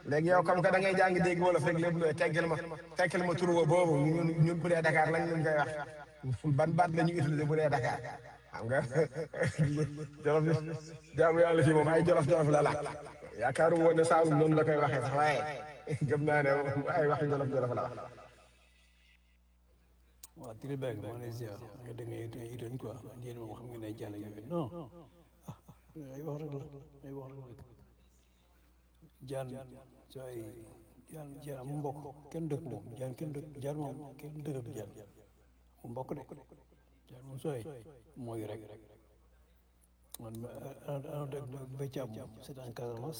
léegi yow comme que da ngay jàng dégg wolof rek lépp looy teggil ma teggil ma tur boobu ñun ñun bu dee Dakar lañ leen koy wax ban baat la ñu utiliser bu dee Dakar xam nga jolof jaamu yàlla fii moom ay jolof jolof la laaj yaakaaru woon ne Saalum noonu la koy waxee sax waaye gëm naa ne ay wax jolof jolof la wax. waaw Tribeg maa ngi lay ziar nga da ngay da ngay idoon quoi yéen moom xam nga ne jàll yooyu non ah ay wax rek la ay wax rek la jaan sa ay jaan jaan mu mbokk kenn dëkk moom jaan kenn dëkk jaan moom kenn dëkk jaan mu mbokk de jaan moom sooy mooy rek man ana dëkk béccaam moom c'est en Casamance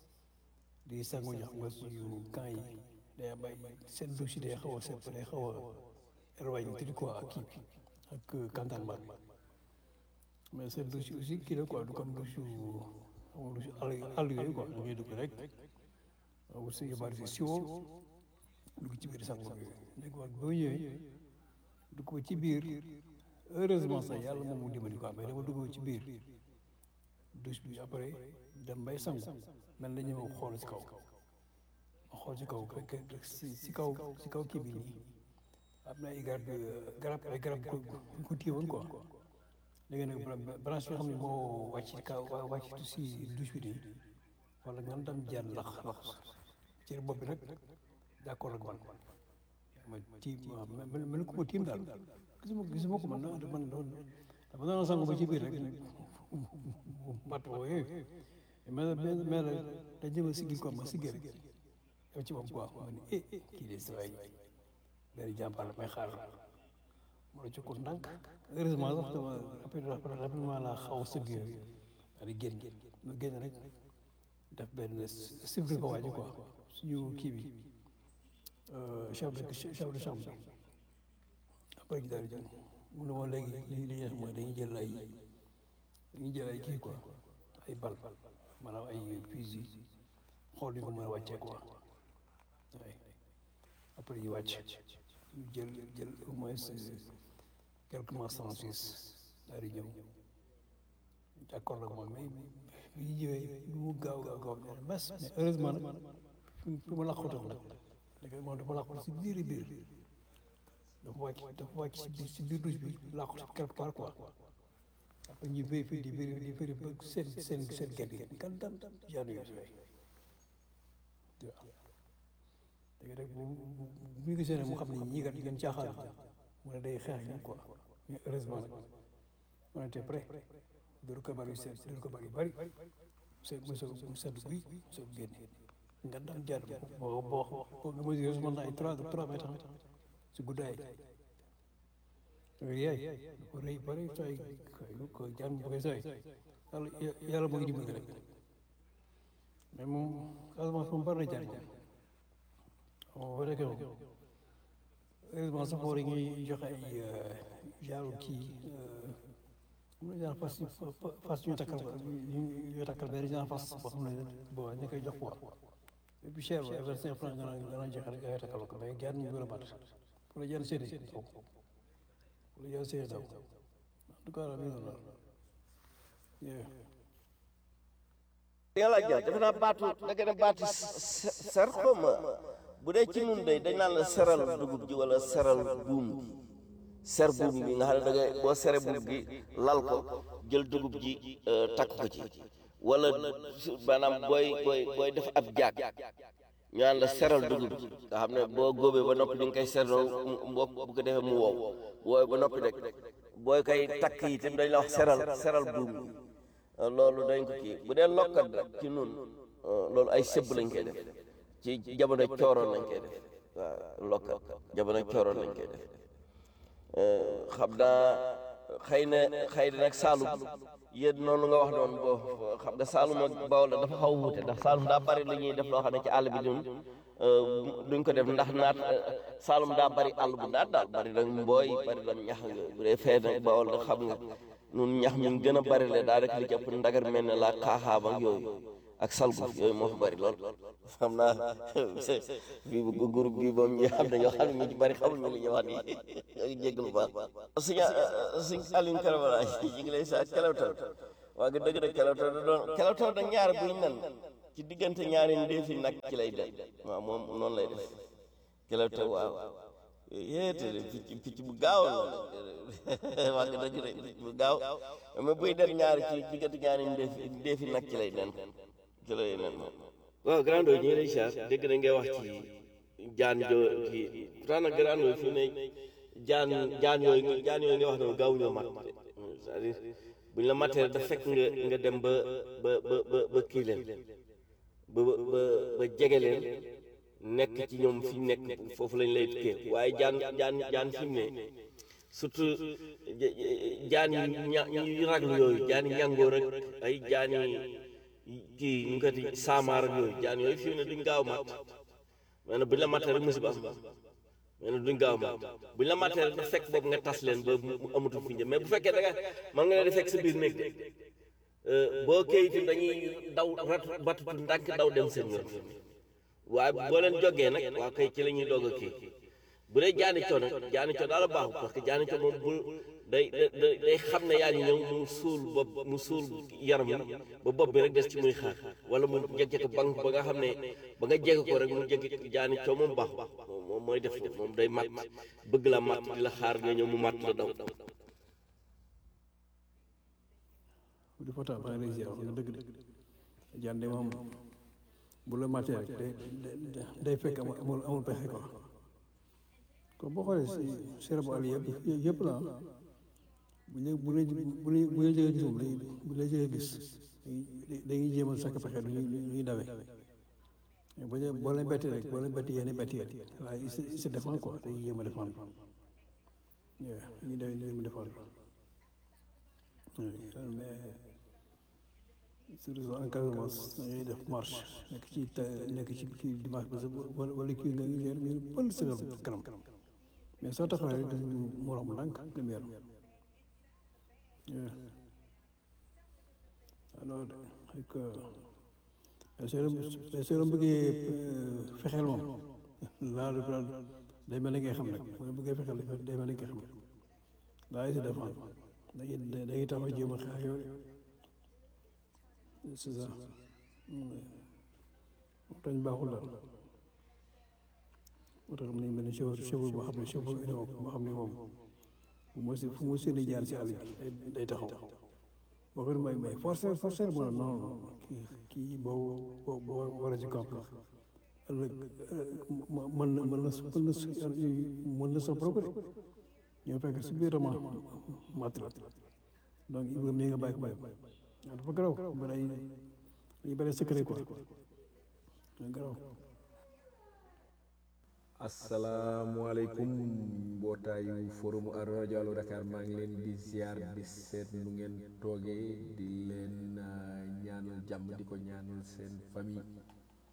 di sangu ñu xam nga suñu camp yi day am ay seen douche day xaw a set day xaw a éloigné tuuti quoi ak kii bi ak cantonnement bi mais seen douche aussi kii la quoi du comme douche xam nga douche àll àll yooyu quoi da ngay dugg rek wut sa yóbbaale si siwo dugg ci biir sangu bi léegi man boo ñëwee dugg ko ci biir heureusement sax yàlla moom mu dimbali quoi mais dama dugg ci biir douche bi après dem bay sangu mel na ñu ma xool si kaw ma xool si kaw si si kaw si kaw kii bi nii am na ay garab garab ay garab ko ko téye woon quoi léegi nag branche bi xam ne moo wàcc ci kaw wàcc si douche bi nii wala nga dam jaan lax lax ci bopp bi nag d'accord ak man ma tiim mel mel ko ma tiim daal gisuma gisuma ko man man doon dama doon sangu ba ci biir rek mat woo yooyu mais mais la da jëma sigil quoi ma sigil rek yow ci moom quoi ma ne eh kii de sa waay benn jàmbaar la may xaar ma la ko ndànk heureusement sax dama après rapidement laa xaw a sëgg yooyu daal di génn ma génn rek def benn sifri ko waaji quoi suñu kii bi chef de chef de chambre après gi daal di jël mu ne ma léegi li li ñuy def mooy dañuy jël ay dañuy jël ay kii quoi ay bal maanaam ay fusil xool ñu ko mën a wàccee quoi waaye après ñu wàcc ñu jël jël au moins quelques mois cent six daal di ñëw d'accord nag moom mais bi ñu ñëwee lu mu gaaw gaaw gaaw mais mais heureusement nag fi ma laqutoo nag léegi moom dafa laqut si biir biir dafa wàcc dafa wàcc si biir si biir douche bi laqut quelque part quoi après ñu vérifié di vérifié di vérifié ba seen seen seen gerte gi kan dam jaan yooyu waaw léegi nag bu bu bu ñu gisee ne mu xam ne ñii kat ngeen caaxaan mu ne day xeex ñu quoi mais heureusement nag on était prêt dóor ko bari seet dóor ko bari bari seet mu soog mu sedd guy soog génne nga dam jaar boo boo boo nga mesure mën na ay trois trois mètres si guddaay yaay ko rëy bari sooy ko jaan bu koy sooy yàlla yàlla moo ngi dimbali rek mais moom Casamance moom bari na jaar jaar bon bu nekkee moom heureusement sax war ñuy joxe ay genre kii am na genre fas fas ñu takkal ñu takkal benn genre fas boo xam ne bon ñu koy jox quoi et puis cher ba vingt cinq francs nga naan nga naan joxe rek nga takkal ko mais jaar ñu gën a mat pour la jaan seeni daw pour la jaan seeni daw en tout cas la mi ngi noonu li nga laaj ja defe naa baatu da nga ne baatu ser xawma bu dee ci nun day dañ naan la seral dugub ji wala seral buum bi ser buum bi nga xam ne da ngay boo sere buum bi lal ko jël dugub ji takk ko ci wala maanaam booy booy booy def ab jaag ñu naan la seral dugub ji nga xam ne boo góobee ba noppi di nga koy serloo mbokk bu ko defee mu wow wooy ba noppi rek booy koy takk yi tam dañ la wax seral seral buum bi loolu dañ ko kii bu dee lokkat rek ci nun loolu ay sëbb lañ koy def ci jamono cooroon lañ koy def waaw lokkat jamono cooroon lañ koy def xam naa xëy na xëy na nag Saalum yéen noonu nga wax noonu boo xam nga Saalum ak Bawol la dafa xaw a wuute ndax Saalum daa bari lu ñuy def loo xam ne ci àll bi ñun duñ ko def ndax naat Saalum daa bari àll bu naat daal bari nag mbooy bari nag ñax nga bu dee fee nag Bawol nag xam nga nun ñax mi gën a bari le daa rek li jëpp ndagar mel ne laa xaaxaam ak yooyu ak salgu yooyu moo fi bari lool xam naa bii bu groupe bi moom ñi xam ne ñoo xam ne ñu ci bari xamul ñu li ñu wax nii ñoo ngi jégg lu baax suñ suñ Aliou Karabala ñu ngi lay sa kelewtal waa nga dëgg nag kelewtal da doon kelewtal da ñaar buy nen ci diggante ñaari ndeefi nag ci lay dem waaw moom noonu lay def ci la te waaw yéete picc picc bu gaaw la wax nga dëgg de picc bu gaaw mais buy dem ñaari ci diggante ñaari ndeefi ndeefi nag ci lay nen ci lay nen moom waaw grando ñu ngi lay siyaar dégg na ngay wax ci jaan jo kii pourtant nag grando fi ne jaan jaan yooyu jaan yooyu nga wax ne gaaw ñoo mat c'est-à-dire buñ la matee da fekk nga nga dem ba ba ba ba ba kii leen ba ba ba jege leen nekk ci ñoom fi ñu nekk foofu lañ lay kii waaye jaan jaan jaan fi mu ne surtout jaan yi ña yu raglu yooyu jaan yi ñàngoor ak ay jaan yi kii ñu ko di saamaar ak yooyu jaan yooyu fi mu ne duñ gaaw mat mais nag buñ la matee rek musiba am mais nag duñ gaaw mat buñ la matee rek da fekk boobu nga tas leen ba mu amatu fi njëm mais bu fekkee da nga mën nga leen di fekk sa biir néeg de boo kayitim dañuy daw rat batutu ndànk daw dem seen yoon waaye boo leen jógee nag waa kay ci la ñuy doog a kii bu dee jaani coo nag jaani coo daal baaxul parce que jaani coo moom bu day day day xam ne yaa ngi ñëw mu suul bopp mu suul yaram wi ba bopp bi rek des ci muy xaar wala mu jege ko banque ba nga xam ne ba nga jege ko rek mu jege jaani coo moom baaxul moom mooy def moom day mat bëgg la mat di la xaar nga ñëw mu mat la daw di fota maa ngi lay ziar nga dëgg de jaan de moom bu la matee rek day day fekk amul amul amul pexe quoi kon boo xoolee si sere bu àll yëpp yëpp la bu ñu bu ñu bu ñu bu ñu jëgee gis moom bu la jëgee gis dañuy jéem a sakk pexe du ñuy dawee bu ñu boo leen bettee rek boo leen bettee yéen betti yéen waaye il se défend quoi dañuy jéem a défendre waaw ñu dawee ñu jéem a défendre mais surtout en Casamance da ngay def marche nekk ci nekk ci kii dimanche bi sax wala wala kii nga ngi ngeen pël sëgal kanam mais soo taxawee rek dañu morom ndànk dem yaram alors ak soo soo bëggee fexeel moom laa day mel ni ngay xam rek boo bëggee fexeel day mel ni ngay xam rek daa yi si défendre dañuy dañuy taxaw jéem a xeex yooyu c'est ça waxtaan baaxul daal moo tax nañ mel ni chauffeur chauffeur boo xam ne chauffeur union boo xam ne moom fu mu si fu mu seeni jaar si àll bi day taxaw boo ko may may forcer forcer mu ne non non kii kii boo boo war a ci camp la ëllëg mën na mën na mën na mën na sa propre ñoo fekk si biir ma mat la donc il faut nga bàyyi ko bàyyi waaw dafa garaw bari ay dañu bari secret quoi garaw asalaamualeykum mbootaayu forum rajo Allo Dakar maa ngi leen di ziar di seet nu ngeen toogee di leen ñaanal jàmm di ko ñaanal seen famille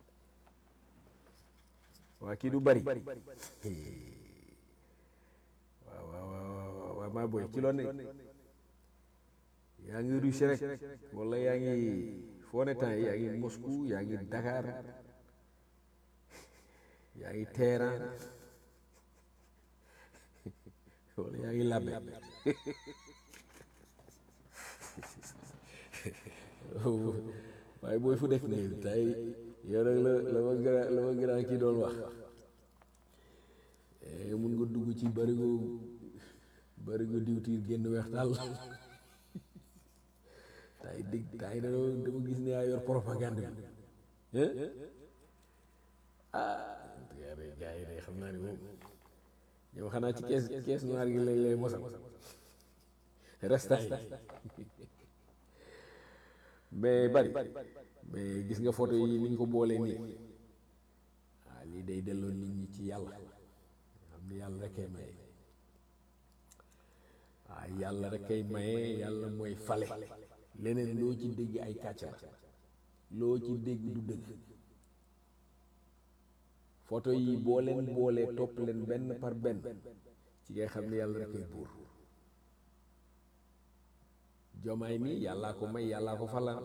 waa kii du bari waaw waaw waaw waaw maa boy ci loon ne yaa ngi Russie rek wala yaa ngi foo ne temps yaa ngi Moscou yaa ngi Dakar yaa ngi Téhéran wala yaa ngi Labé waaye booy fu def nii tey yow rek la la ma gën la ma gën a kii doon wax mun nga dugg ci barigo barigo diwtiir génn weex daal tay dig tay da dama gis ne yaa yor propagande bi ah gars yi day xam naa ni moom ñoom xanaa ci kees kees noir gi lañ lay mosal restant yi mais bari mais gis nga photo yi ni ñu ko boolee nii waaw lii day delloo nit ñi ci yàlla xam ni yàlla rek kay maye waaw yàlla rek kay maye yàlla mooy fale leneen loo ci dégg ay kàcc la loo ci dégg du dëgg photo yi boo leen boolee topp leen benn par benn ci ngay xam ne yàlla rek koy buur jomaay mi yàllaa ko may yàllaa ko falan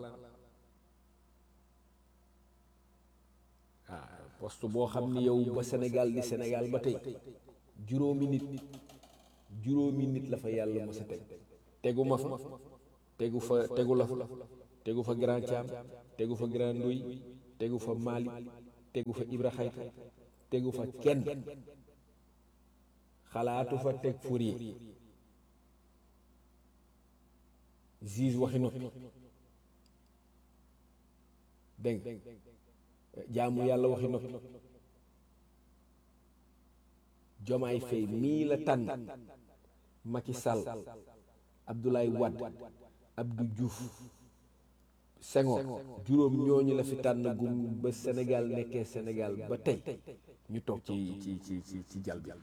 ah poste boo xam ni yow ba Sénégal di Sénégal ba tey juróomi nit juróomi nit la fa yàlla mës a teg tegu ma fa tegu fa tegu la fa tegu fa grand Thiam tegu fa grand Ndoy tegu fa Mali tegu fa Ibra Xayta tegu fa kenn xalaatu fa teg Fourier Ziz waxi noppi dégg nga jaamu yàlla waxi noppi Jomaay Fay mii la tànn Macky Sall Abdoulaye Wade Abdou Diouf Senghor juróom ñooñu la fi tànn gum ba Sénégal nekkee Sénégal ba tey ñu toog ci ci ci ci ci jal bi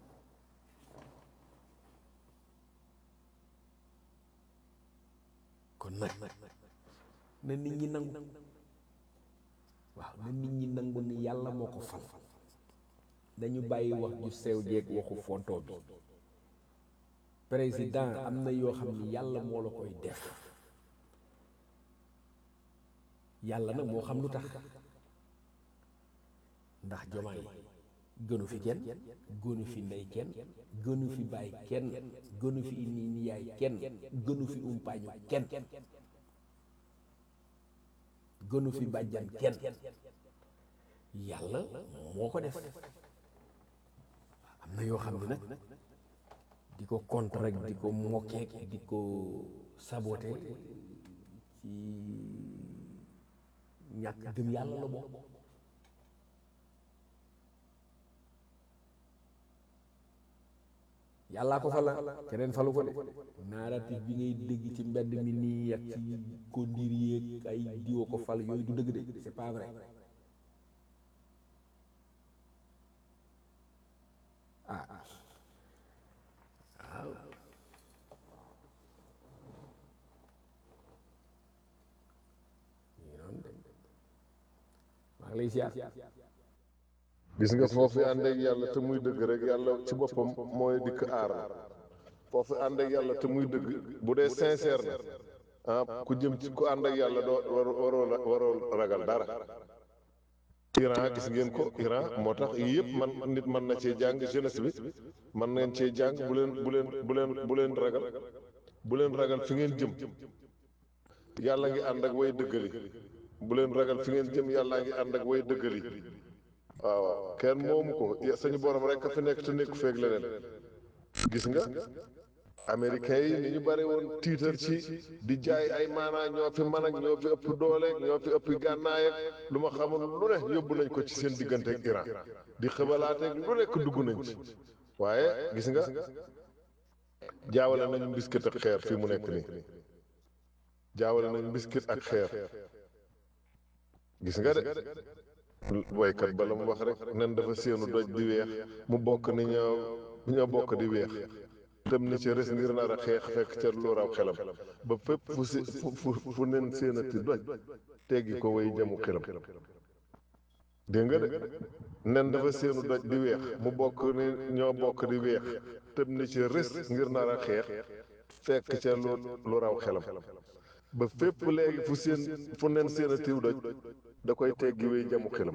kon nag na nit ñi nangu waaw na nit ñi nangu ni yàlla moo ko fal dañu bàyyi wax ju sew jeeg waxu fonto bi président am na yoo xam ni yàlla moo la koy def yàlla nag moo xam lu tax ndax jomaay gënu fi kenn gënu fi ndey kenn gënu fi bàyyi kenn gënu fi ni ni yaay kenn gënu fi umpaañu kenn gënu fi bàjjan kenn yàlla moo ko def am na yoo xam ne nag di ko contre rek di ko mokkeek di ko sabote ci ñàkk gëm yàlla la bokk yàllaa ko fala keneen falu ko de narratif bi ngay dégg ci mbedd mi nii ak ci kondir yeeg ay diwo ko fal yooyu du dëgg de c'est pas vrai ah waaw maa ngi lay siyaar gis nga foofu ànd ak yàlla te muy dëgg rek yàlla ci boppam mooy dikk aar la foofu ànd ak yàlla te muy dëgg bu dee sincère na ah ku jëm ci ku ànd ak yàlla doo waroo waroo ragal dara Iran gis ngeen ko Iran moo tax yii yëpp man nit mën na cee jàng jeunesse bi mën nañ cee jàng bu leen bu leen bu leen bu leen ragal bu leen ragal fi ngeen jëm yàlla ngi ànd ak way dëggali bu leen ragal fi ngeen jëm yàlla ngi ànd ak way dëggali waaw waaw kenn moomu ko sañu borom rek a fi nekk te nekku feeg leneen gis nga américains yi ni ñu bare woon tiitar ci di jaay ay maanaa ñoo fi man ak ñoo fi ëpp doole ñoo fi ëpp gànnaay ak lu ma xamul lu ne yóbbu nañ ko ci seen diggante ak Iran di xëbalaateeg lu nekk dugg nañ ci waaye gis nga jaawale nañu mbiskit ak xeer fii mu nekk nii jaawale nañu mbiskit ak xeer gis nga de woykat ba la mu wax rek nen dafa séenu doj di weex mu bokk ni ñoo ñoo bokk di weex dem na ci res ngir nar a xeex fekk ca lu raw xelam ba fépp fu si fu fu nen séenati doj teggi ko way jëmu xelam dégg nga de nen dafa séenu doj di weex mu bokk ni ñoo bokk di weex tëm ni ci res ngir nar a xeex fekk ca lu lu raw xelam ba fépp léegi fu seen fu nen séenatiw doj da koy teggi way jamu xelam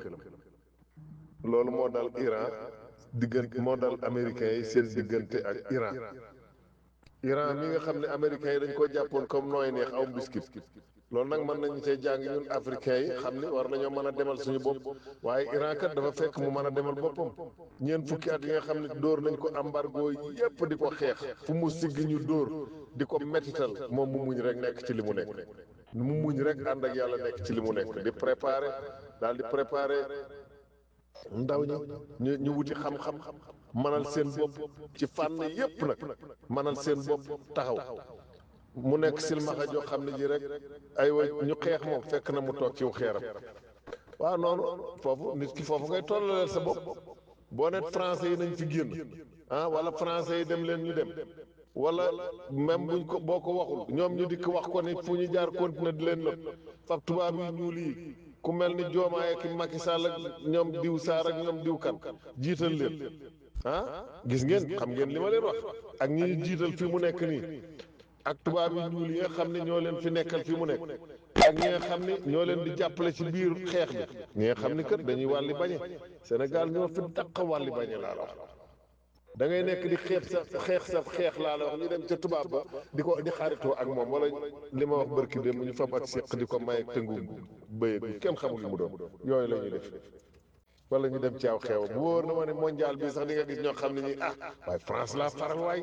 loolu moo dal Iran diggante moo dal américains yi seen diggante ak Iran Iran mi nga xam ne américains yi dañ ko jàppoon comme nooy neex aw biscuit loolu nag mën nañu cee jàng ñun africains yi xam ni war nañoo mën a demal suñu bopp waaye Iran kat dafa fekk mu mën a demal boppam ñeent fukki at yi nga xam ne dóor nañ ko embargo yépp di ko xeex fu mu sigg ñu dóor di ko mettital moom mu muñ rek nekk ci li mu nekk mu muñ rek ànd ak yàlla nekk ci li mu nekk di préparer daal di préparer ndaw ñi ñu ñu wuti xam-xam mënal seen bopp ci fànn yépp nag mënal seen bopp taxaw mu nekk silmaxa joo xam ne ji rek ay wa ñu xeex moom fekk na mu toog ciw xeeram waaw noonu foofu nit ki foofu ngay tollaleel sa bopp boo net français yi nañ fi génn ah wala français yi dem leen ñu dem wala même buñ ko boo ko waxul ñoom ñu dikk wax ko ni fu ñu jaar continuer di leen not fab tubaab yi ñuul yi ku mel ni Diomaye ak Macky Sall ak ñoom diw Saar ak ñoom diw kan jiital leen ah gis ngeen xam ngeen li ma leen wax ak ñi jiital fi mu nekk nii ak tubaab yi ñuul yi nga xam ne ñoo leen fi nekkal fi mu nekk ak ñi nga xam ne ñoo leen di jàppale ci biir xeex bi ñi nga xam ni kat dañuy wàlli bañe Sénégal ñoo fi dàq wàlli bañe laa la wax da ngay nekk di xeex sa xeex sa xeex laa la wax ñu dem ca tubaab ba di ko di xaritoo ak moom wala li ma wax barki dem ñu fab ak séq di ko may ak tëngu bëye bi kenn xamul li mu doon yooyu la ñuy def wala ñu dem ci aw xew bu wóor na ma ne mondial bi sax di nga gis ñoo xam ne ñi ah waaye France laa faral waay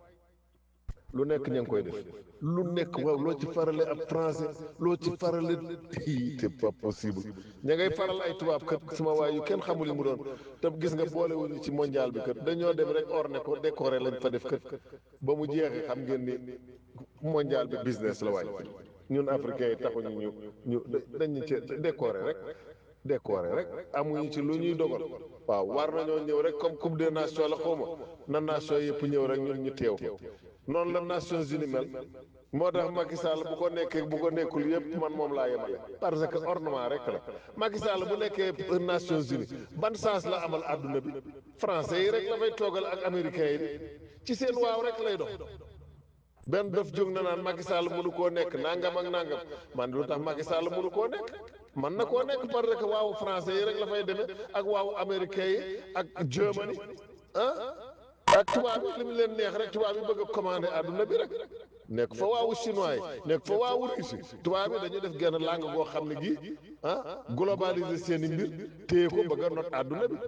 lu nekk ña ngi koy def lu nekk waaw loo ci farale ab français loo ci farale c'est pas possible ña ngay faral ay tubaab kat suma waay yu kenn xamul li mu doon te gis nga boolewuñu ci mondial bi kat dañoo dem rek orné ko décoré lañ fa def kat ba mu jeexee xam ngeen ni mondial bi business la waay ñun africains yi taxuñu ñu ñu dañu ci décoré rek décoré rek amuñu ci lu ñuy dogal waaw war nañoo ñëw rek comme coupe des nations la xawma na nation yëpp ñëw rek ñun ñu teew noonu la Nations Unies mel moo tax Macky Sall bu ko nekkee bu ko nekkul yëpp man moom laa yemale parce que ornement rek la Macky Sall bu nekkee Nations Unies ban sens la amal àdduna bi français yi rek la fay toogal ak américains yi ci seen waaw rek lay dox benn daf jóg na naan Macky Sall mënu koo nekk nangam ak nangam man lu tax Macky Sall mënu koo nekk man na koo nekk parce que waawu français yi rek la fay demee ak waawu américains yi ak Germany ah ak tubaab bi li mu leen neex rek tubaab bi bëgg a commandé àdduna bi rek nekk fa waawu chinois yi nekk fa waawu Russie tubaab bi dañu def genn langue goo xam ne gii ah globaliser seen i mbir téye ko bëgg a not àdduna bi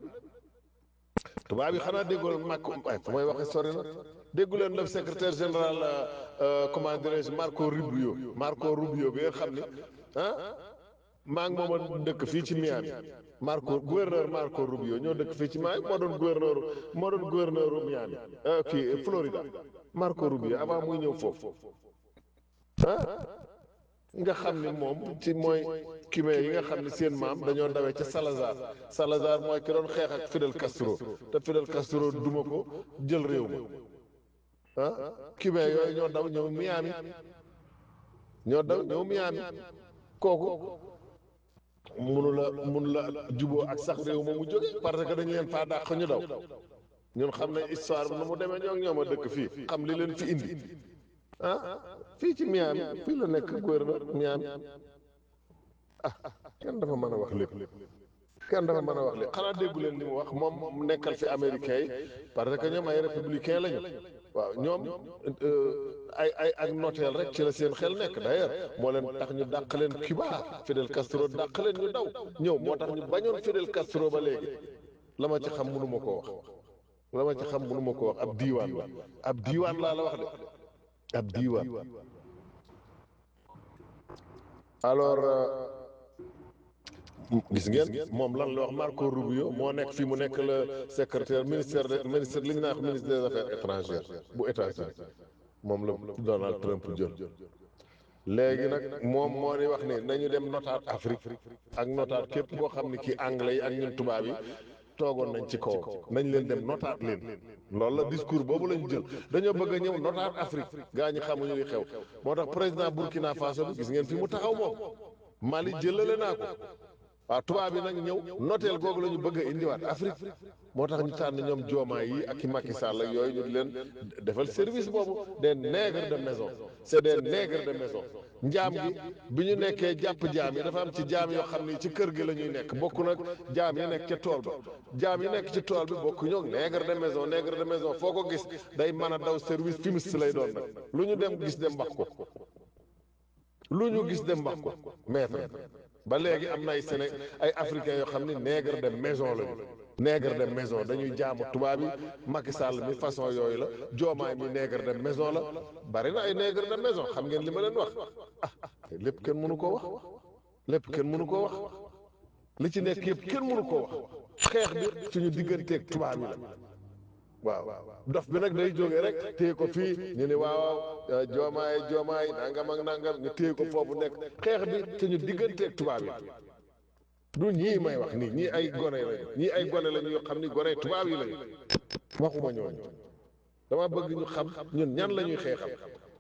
tubaab yi xanaa déggoo màkk ay fu may waxee sori na déggu leen le secrétaire général comment dirais-je Marco Rubio Marco Rubio bi nga xam ne ah maa ngi moom a dëkk fii ci Miami Marco gouverneur Marco Rubio ñoo dëkk fii ci Miami moo doon gouverneur moo doon gouverneur Miami kii Florida Marco Rubio avant muy ñëw foofu ah nga xam ni moom ci mooy cubain yi nga xam ne seen maam dañoo dawee ca Salazar Salazar mooy ki doon xeex ak Fidel Castro te Fidel Castro duma ko jël réew ma ah cubain yooyu ñoo daw ñëw Miami ñoo daw ñëw Miami kooku munu la munu la juboo ak sax réew ma mu jóge parce que dañu leen faa dàq ñu daw ñun xam ne histoire bi nu mu demee ñoo ñoom a dëkk fii xam li leen fi indi ah fii ci Miami fii la nekk gouverneur Miami ah kenn dafa mën a wax lépp kenn dafa mën a wax lépp xanaa déggu leen li mu wax moom nekkal fi américain yi parce que ñoom ay républicain lañu waaw ñoom ay ay ak noteel rek ci la seen xel nekk d'ailleurs moo leen tax ñu dàq leen Cuba Fidel Castro dàq leen ñu daw ñëw moo tax ñu bañoon Fidel Castro ba léegi la ma ci xam mënu ma koo wax la ma ci xam mënu ma koo wax ab diiwaan la ab diiwaan laa la wax de ab diiwaan alors gis ngeen moom lan la wax Marco Rubio moo nekk fii mu nekk le secrétaire ministère de ministère li ñu naan ministre des affaires étrangères bu États-Unis moom la Donald Trump jël léegi nag moom moo di wax ni nañu dem notaat Afrique ak notaat képp koo xam ne kii anglais yi ak ñun tubaab yi toogoon nañ ci kaw nañ leen dem notaat leen loolu la discours boobu lañu jël dañoo bëgg a ñëw notaat Afrique gaa ñi xamuñu li xew moo tax président Burkina Faso bi gis ngeen fi mu taxaw moom Mali jëlale naa ko waaw tubaab yi nag ñëw noteel googu la ñu bëgg a indiwaat Afrique moo tax ñu tànn ñoom joomaa yi ak i Macky Sall ak yooyu ñu di leen defal service boobu des nègres de maison c'est des nègres de maison njaam gi bi ñu nekkee jàpp jaam yi dafa am ci jaam yoo xam ni ci kër gi la ñuy nekk bokk nag jaam yi nekk ca tool ba jaam yi nekk ci tool bi bokk ñoo nègre de maison nègre de maison foo ko gis day mën a daw service fumiste lay doon nag lu ñu dem gis dem wax ko lu ñu gis dem wax ko maître ba léegi am na ay Séné ay africains yoo xam ne nègre de maison lañu nègre de maison dañuy jaamu tubaab yi Macky Sall mi façon yooyu la joomaay mi nègre de maison la bari na ay nègre de maison xam ngeen li ma leen wax ah lépp kenn mënu koo wax lépp kenn mënu koo wax li ci nekk yëpp kenn mënu koo wax xeex bi suñu digganteeg tubaab yi la waaw dof bi nag day jógee rek téye ko fii ñu ne waaw joomaay joomaay nangam ak nangam ñu téye ko foofu nekk xeex bi suñu digganteeg tubaab yi du ñii may wax nii ñii ay gone lañu ñii ay gone lañu yoo xam ni gone tubaab yi lañu waxuma ñooñu dama bëgg ñu xam ñun ñan la ñuy xeexal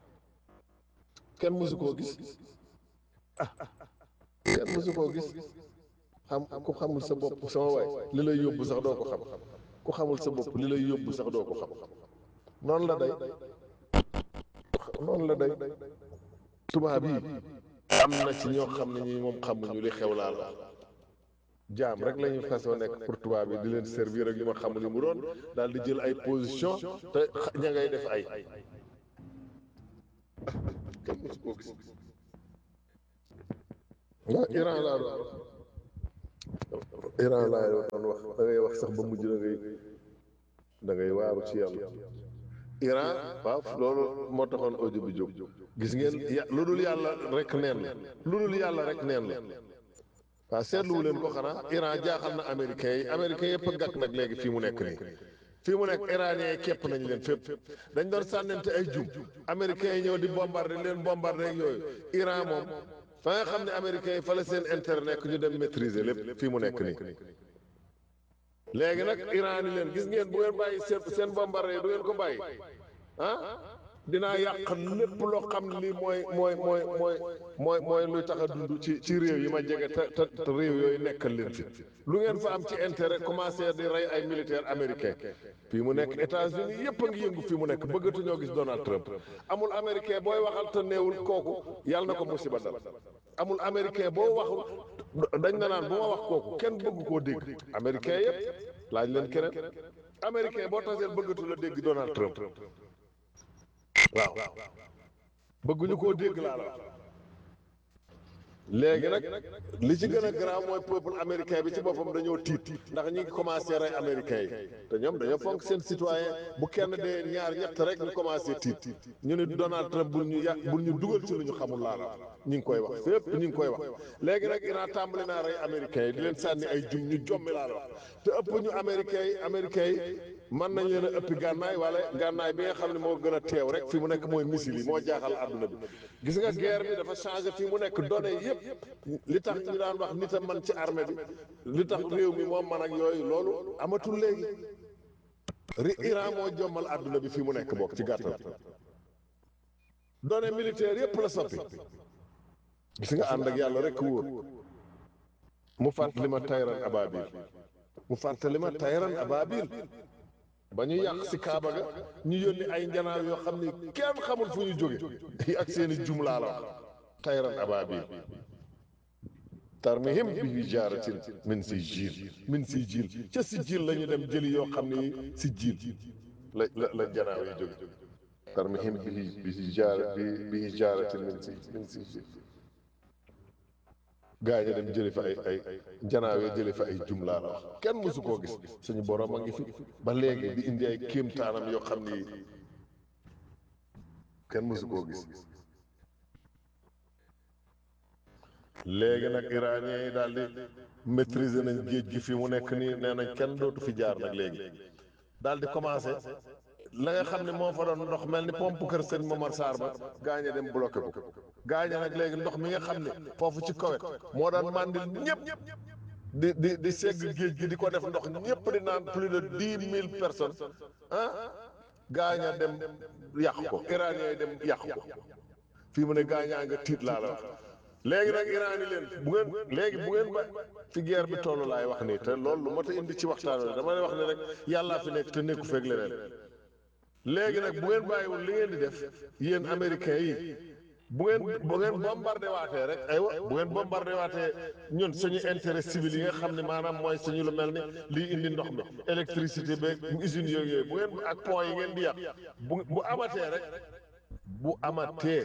kenn mësu koo gis ah kenn mësu koo gis xam ku xamul sa bopp sama waay li lay yóbbu sax doo ko xam ku xamul sa bopp li lay yóbbu sax doo ko xam noonu la day noonu la day tubaab yi am na ci ñoo xam ne ñi moom xamuñu li xew laa la jaam rek la ñu fasoo nekk pour tubaab bi di leen servir ak yu ma xamul yu mu doon daal di jël ay position te ña ngay def ay kenn mësu koo gis waaw Iran laa doon Iran laa doon wax da ngay wax sax ba mujj da ngay da ngay waaru ci yàlla Iran waaw loolu moo taxoon audio bi jóg gis ngeen ya lu dul yàlla rek neen la lu dul yàlla rek neen la waaw seetluwu leen ko xanaa Iran jaaxal na américains yi américains yëpp a gàtt nag léegi fii mu nekk nii fii mu nekk iranien yi képp nañ leen fépp dañ doon sànnante ay jum américains yi ñëw di bombardé leen bombardé ak yooyu Iran moom fa nga xam ne américains yi fa la seen intérêt nekk ñu dem maîtriser lépp fii mu nekk nii léegi nag Iran ni leen gis ngeen bu ngeen bàyyi seen seen bombardé yi du ngeen ko bàyyi ah dinaa yàq lépp loo xam ne lii mooy mooy mooy mooy mooy mooy luy tax a dund ci ci réew yi ma jege te te te réew yooyu nekkal leen fi lu ngeen fa am ci intérêt commencé di rey ay militaires américains fii mu nekk États-Unis yëpp a ngi yëngu fii mu nekk bëggatuñoo gis Donald Trump amul américain booy waxal te neewul kooku yàlla na ko musiba dal amul américain boo waxul dañ na naan bu ma wax kooku kenn bëgg koo dégg américain yëpp laaj leen keneen américain boo taseel bëggatu la dégg Donald Trump waaw bëgguñu koo dégg laa la wax léegi nag li ci gën a garaaw mooy peuple américain bi ci boppam dañoo tiit ndax ñi ngi commencé rey américain yi te ñoom dañoo fonk seen citoyen bu kenn dee ñaar ñett rek ñu commencé tiit ñu ne Donald Trump bul ñu yà bul ñu dugal ci lu ñu xamul laa la wax ñu ngi koy wax fépp ñu ngi koy wax léegi nag Iran tàmbali naa rey américain yi di leen sànni ay jum ñu jommi laa la wax te ëpp ñu américain yi américain yi mën nañ leen a ëppi gànnaay wala gànnaay bi nga xam ne moo gën a teew rek fi mu nekk mooy missile yi moo jaaxal àdduna bi gis nga guerre bi dafa changé fi mu nekk données yëpp li tax ñu daan wax nit a man ci armée bi li tax réew mi moom man ak yooyu loolu amatul léegi ri Iran moo jommal àdduna bi fi mu nekk bokk ci gàttal données militaires yëpp la soppi gis nga ànd ak yàlla rek wóor mu fàttali ma tayran ababil mu fàttali ma tayran ababil ba ñu yàq si Kaaba ga ñu yónni ay njanaaw yoo xam ni kenn xamul fu ñu jóge ak seeni jumlaa la wax tayran ababil tarmihim bi hijaaratin min sijjiil min sijjiil ca sijjiil la ñu dem jëli yoo xam ni sijjiil la la la njanaaw yi jóge tarmihim bi bi hijaara bi bi hijaaratin min si min sijjiil gaa ñi dem jëli fa ay ay njanaaw yi jëli fa ay jumlaa la wax kenn mësu koo gis suñu borom a ngi fi ba léegi di indi ay kéemtaanam yoo xam ni kenn mësu koo gis léegi nag iranien yi daal di maîtriser nañ géej gi fi mu nekk nii nee nañ kenn dootu fi jaar nag léegi daal di commencé la nga xam ne moo fa doon ndox mel ni pompe kër sëñ Momar Sarr ba gaañe dem bloqué ko gaañe nag léegi ndox mi nga xam ne foofu ci kawet moo daan mandil ñëpp di di di segg géej gi di ko def ndox ñëpp di naan plus de dix mille personnes ah gaaña dem yàq ko iranien yi dem yàq ko fii mu ne gaañaa nga tiit laa la wax léegi nag Iran yi leen bu ngeen léegi bu ngeen ba fi guerre bi toll laay wax nii te loolu lu mat a indi ci waxtaan wi dama lay wax ne rek yàllaa fi nekk te nekku feeg leneen léegi nag bu ngeen bàyyiwul li ngeen di def yéen américains yi bu ngeen bu ngeen bombardé waatee rek aywa bu ngeen bombardé waatee ñun suñu intérêt civil yi nga xam ne maanaam mooy suñu lu mel ni liy indi ndox mi électricité beeg usines yooyu yooyu bu ngeen ak pont yi ngeen di yàq bu bu amatee rek bu amatee.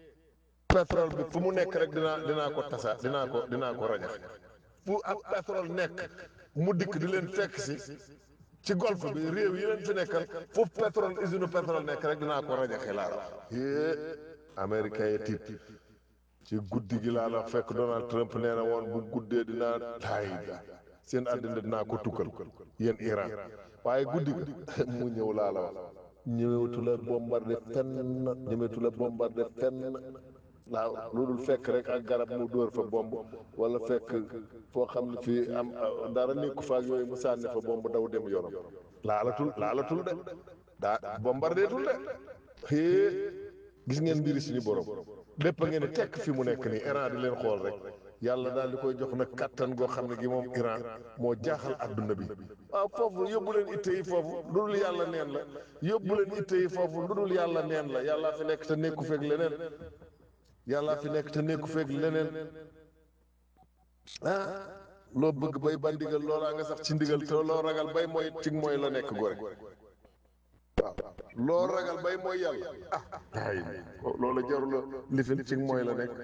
pétrole bi fu mu nekk rek dinaa dinaa ko tasa dinaa ko dinaa ko rajax fu ak pétrole nekk mu dikk di leen fekk si ci golfe bi réew yi leen fi nekkal fu pétrole usine pétrole nekk rek dinaa ko rajaxe laa la yée américain yi tiit ci guddi gi laa la fekk Donald Trump nee na woon bu guddee dinaa laay seen àddina dinaa ko tukkal yéen Iran waaye guddi gi mu ñëw laa la wax ñëwetu la bombardé fenn ñëwetu la bombardé fenn waaw lu dul fekk rek ak garab mu dóor fa bomb wala fekk foo xam ne fii am dara nekku fa ak yooyu mu sànni fa bomb daw dem yoonam laalatul laalatul de daa bombardeetul de xée gis ngeen mbiri suñu borom lépp a ngeen di tekk fi mu nekk nii Iran di leen xool rek yàlla daal di koy jox nag kattan goo xam ne gi moom Iran moo jaaxal adduna bi waaw foofu yóbbu leen itte yi foofu lu dul yàlla neen la yóbbu leen itte yi foofu lu dul yàlla neen la yàllaa fi nekk te nekku feeg leneen yàlla fi nekk te nekku feeg leneen ah loo bëgg bay ba ndigal loolaa nga sax ci ndigal te loo ragal bay mooy ci mooy la nekk gore waaw loo ragal bay mooy yàlla ah ay loolu jarul la lifin ci mooy la nekk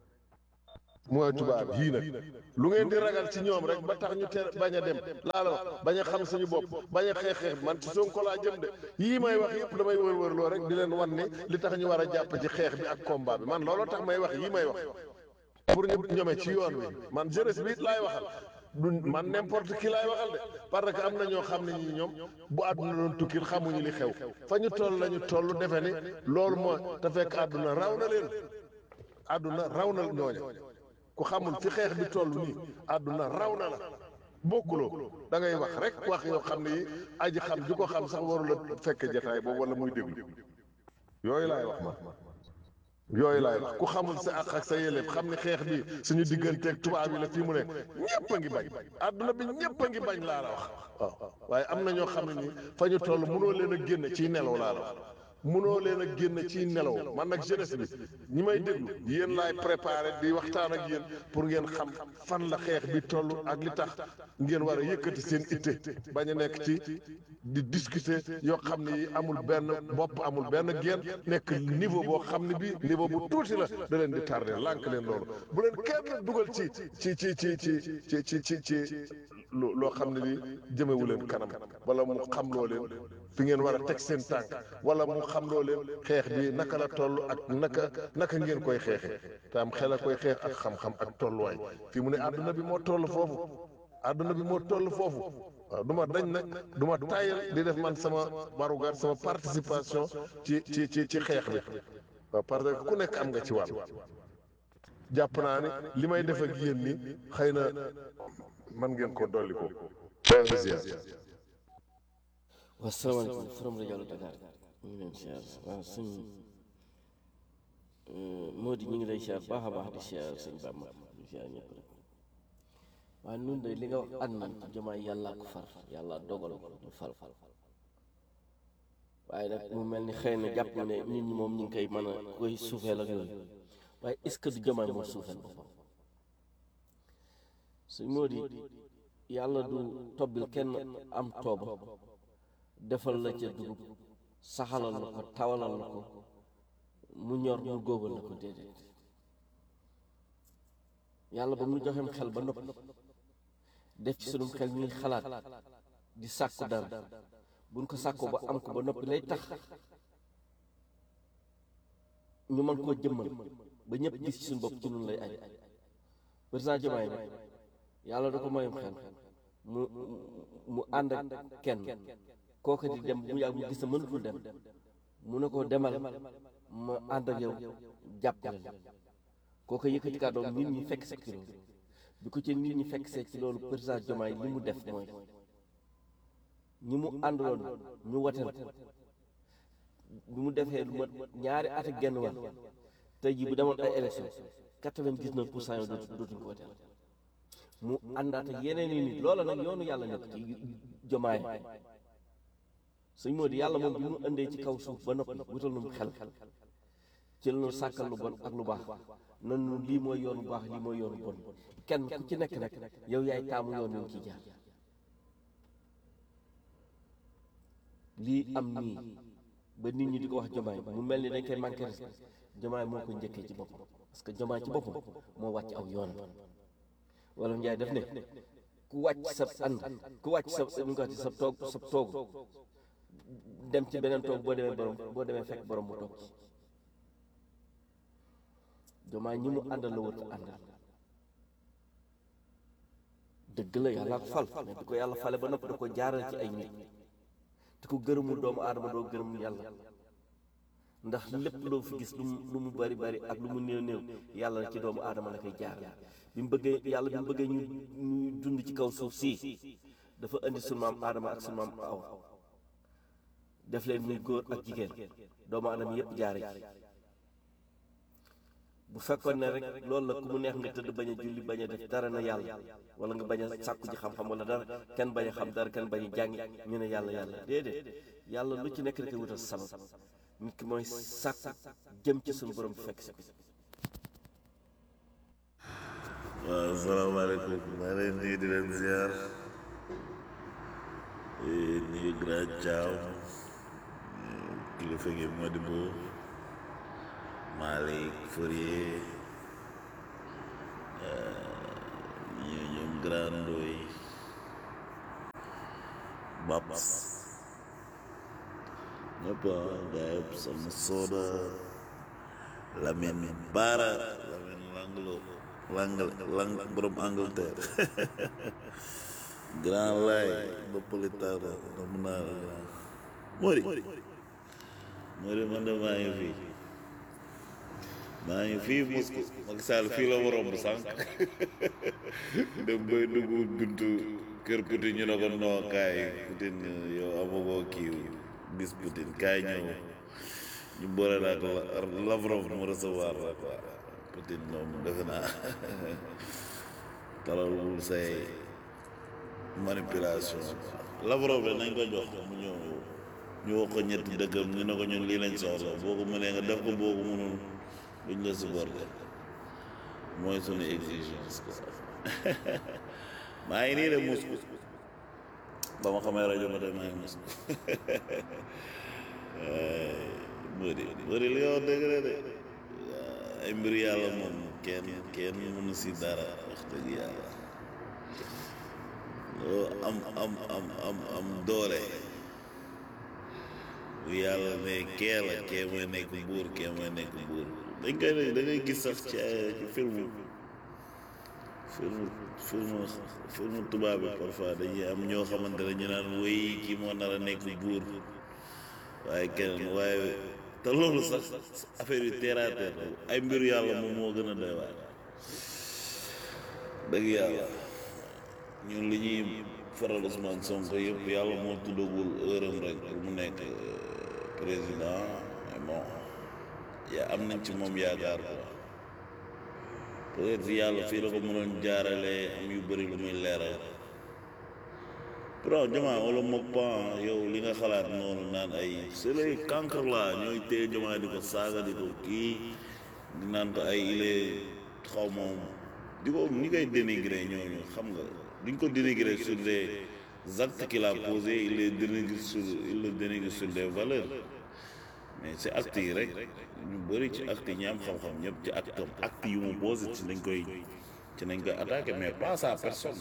mooy tubaab yii nag lu ngeen di ragal ci ñoom rek ba tax ñu ter bañ a dem laa la wax bañ a xam suñu bopp bañ a xeex xeex man ci Sonko laa jëm de yii may wax yëpp damay wër-wër loo rek di leen wan ne li tax ñu war a jàpp ci xeex bi ak combat bi man looloo tax may wax yii may wax pour ñu ñome ci yoon wi man jeunesse bi it laay waxal du man n'importe qui laay waxal de parce que am na ñoo xam ne ñi ñoom bu àdduna doon tukkil xamuñu li xew fa ñu toll lañu toll defe ni loolu mooy te fekk àdduna raw na leen àdduna raw na ñooña ku xamul fi xeex bi toll nii àdduna raw na la bokkuloo da ngay wax rek wax yoo xam ne yi aji xam ju ko xam sax warula fekk jataay boobu wala muy déglu yooyu laay wax man yooyu laay wax ku xamul sa àq ak sa yelleef xam ne xeex bi suñu digganteeg tubaab yi la fii mu nekk ñëpp a ngi bañ àdduna bi ñëpp a ngi bañ laa la wax waaw waaye am na ñoo xam ne nii fa ñu toll mënoo leen a génn ciy nelaw laa la wax mënoo leen a génn ciy nelaw man nag jeunesse bi ñi may déglu yéen laay préparé di waxtaan ak yéen pour ngeen xam fan la xeex bi toll ak li tax ngeen war a yëkkati seen itte bañ a nekk ci di discuter yoo xam ne yi amul benn bopp amul benn genn nekk niveau boo xam ne bii niveau bu tuuti la da leen di tardé lànk leen loolu bu leen kenn dugal ci ci ci ci ci ci ci ci ci loo xam ne lii jëmewu leen kanam wala mu xam loo leen fi ngeen war a teg seen tànk wala mu xam loo leen xeex bi naka la toll ak naka naka ngeen koy xeexee te am xel a koy xeex ak xam-xam ak tolluwaay fi mu ne àdduna bi moo toll foofu àdduna bi moo toll foofu waaw du ma dañ nag du ma tayal di def man sama warugar sama participation ci ci ci ci xeex bi waaw parce que ku nekk am nga ci wàll jàpp naa ni li may def ak yéen ni xëy na man ngeen ko dolli ko waaw salaamaaleykum forom rajo Dakar ñu ngi leen siyaar waaw sëñ moo di ñu ngi lay siyaar baax a baax di siyaar sëñ Bamba di siyaar ñëpp rek waaye nun de li nga wax ànd nañ ci jamaay yàlla ko far yàlla dogal ko ñu fal fal waaye nag mu mel ni xëy na jàpp ne nit ñi moom ñu ngi koy mën a koy suufeel ak yooyu waaye est-ce que du jamaay moo suufeel boppam sëñ moo di yàlla du tobbil kenn am tooba defal la ca dugub saxalal la ko tawalal la ko mu ñor mu góobal la ko déedéet yàlla ba mu joxem xel ba noppi def ci sunum xel ñuy xalaat di sàkku dara buñ ko sàkku ba am ko ba noppi lay tax ñu mën koo jëmmal ba ñëpp gis ci suñu bopp ci nun lay aj président Diomaye nag yàlla da ko mayum xel mu mu ànd ak kenn kooka di dem mu yàgg mu gis na mënatul dem mu ne ko demal ma ànd ak yow jàppale la kooka yëkkati kàddoom nit ñi fekk see ci loolu bi ko ci nit ñi fekk see ci loolu président Diomaye li mu def mooy ñi mu àndaloon ñu wateel ko bi mu defee lu mat ñaari at ak genn wàll tey jii bu demoon ay élection quatre-vingt-dix-neuf pour cent yoo dootu dootuñu ko wateel mu àndaat ak yeneen i nit loola nag yoonu yàlla nekk ci Diomaye suñ moo di yàlla moom bi mu indee ci kaw suuf ba noppi wutal nu xel ci la ñu sàkkal lu bon ak lu baax nan nu lii mooy yoonu baax lii mooy yoonu bon kenn ku ci nekk nag yow yaay taamu yoon wi ciy jaar lii am nii ba nit ñi di ko wax jomaay mu mel ni dañ koy manqué respect jomaay moo ko njëkkee ci boppam parce que jomaay ci boppam moo wàcc aw yoon wala njaay def ne ku wàcc sa ànd ku wàcc sa nu nga sa toog sa toog dem ci beneen toog boo demee borom boo demee fekk borom mu toog ci jomaay ñi mu àndal la wër a àndal dëgg la yàlla ko fal mais di ko yàlla fale ba noppi da ko jaaral ci ay nit te ko gërëmul doomu aadama doo gërëm yàlla ndax lépp loo fi gis lu mu lu mu bari bari ak lu mu néew néew yàlla ci doomu aadama la koy jaarale bi mu bëggee yàlla bi mu bëggee ñu ñu dund ci kaw suuf si dafa indi sunu maam aadama ak sunu maam awa def leen muy góor ak jigéen doomu aadama yépp jaare ci bu fekkoon ne rek loolu la ku mu neex nga tëdd bañ a julli bañ a def dara na yàlla wala nga bañ a sàkku ji xam-xam wala dara kenn bañ a xam dara kenn bañ a jàngi ñu ne yàlla yàlla déedéet yàlla lu ci nekk rek wutal sabab nit ki mooy sàkku jëm ci suñu borom bi fekk si ko waaw salaamaaleykum maa leen nuyu di leen ziar nuyu grand Thiaw kilifa gi Modibo Malick Fourier ñu ñoom grand Ndoy Babs ñëpp ah gaa yëpp sama soda Lamine Bara Lamine Langlo Lang Lang borom Angleterre grand lay Napolitano nam naa la grand Mori Mori man de maa ngi fii maa ngi fii Moscou Macky Sall fii la waroon bu sànq dem bay dugg buntu kër Poutine ñu ne ko noo kaay Poutine yow amagoo kii bis Poutine kaay ñëw ñu boole la ak Lavrov mu recevoir la quoi Poutine moom defe naa talalul say manipulation Lavrov de nañ ko jox mu ñëw ñu wax ko ñetti dëkkam ñu ne ko ñun lii lañ soxla boo ko mënee nga def ko boo ko mënul duñ la supporter mooy sunu exigence quoi maa ngi nii de Moscou ba ma xamee rajo ba tey maa ngi Moscou bëri bëri li nga wax dëgg la de ay mbir yàlla moom kenn kenn mënu si dara wax dëgg yàlla loo am am am am am doole bu yàlla ne kee la kee mooy nekk buur kee mooy nekk buur dañ koy ne da ngay gis sax ci ci film film film film tubaab bi parfois dañuy am ñoo xamante ne ñu naan wéy kii moo nar a nekk buur waaye keneen waaye te loolu sax affaire yu terre à terre ay mbiru yàlla moom moo gën a doy waar dëgg yàlla ñun li ñuy faral Ousmane Sonko yëpp yàlla moo tuddagul heure am rek pour mu nekk président mais bon yaa am nañ ci moom yaakaar quoi peut-être yàlla fii la ko mënoon jaarale am yu bëri lu muy leeral pourtant jamaa wala mook pan yow li nga xalaat noonu naan ay c'est les cancre la ñooy téye jamaa di ko saaga di ko kii di naan ko ay il est xaw moom di ko ñi koy dénigrer ñooñu xam nga duñ ko dénigrer sur des actes qu'il a posés il les dénigre sur il le dénigre sur des valeurs mais ci actes yi rek ñu bëri ci actes yi ñi am xam-xam ñëpp ci acte am actes yu mu posé ci nañ koy ci nañ koy attaqué mais pas sa personne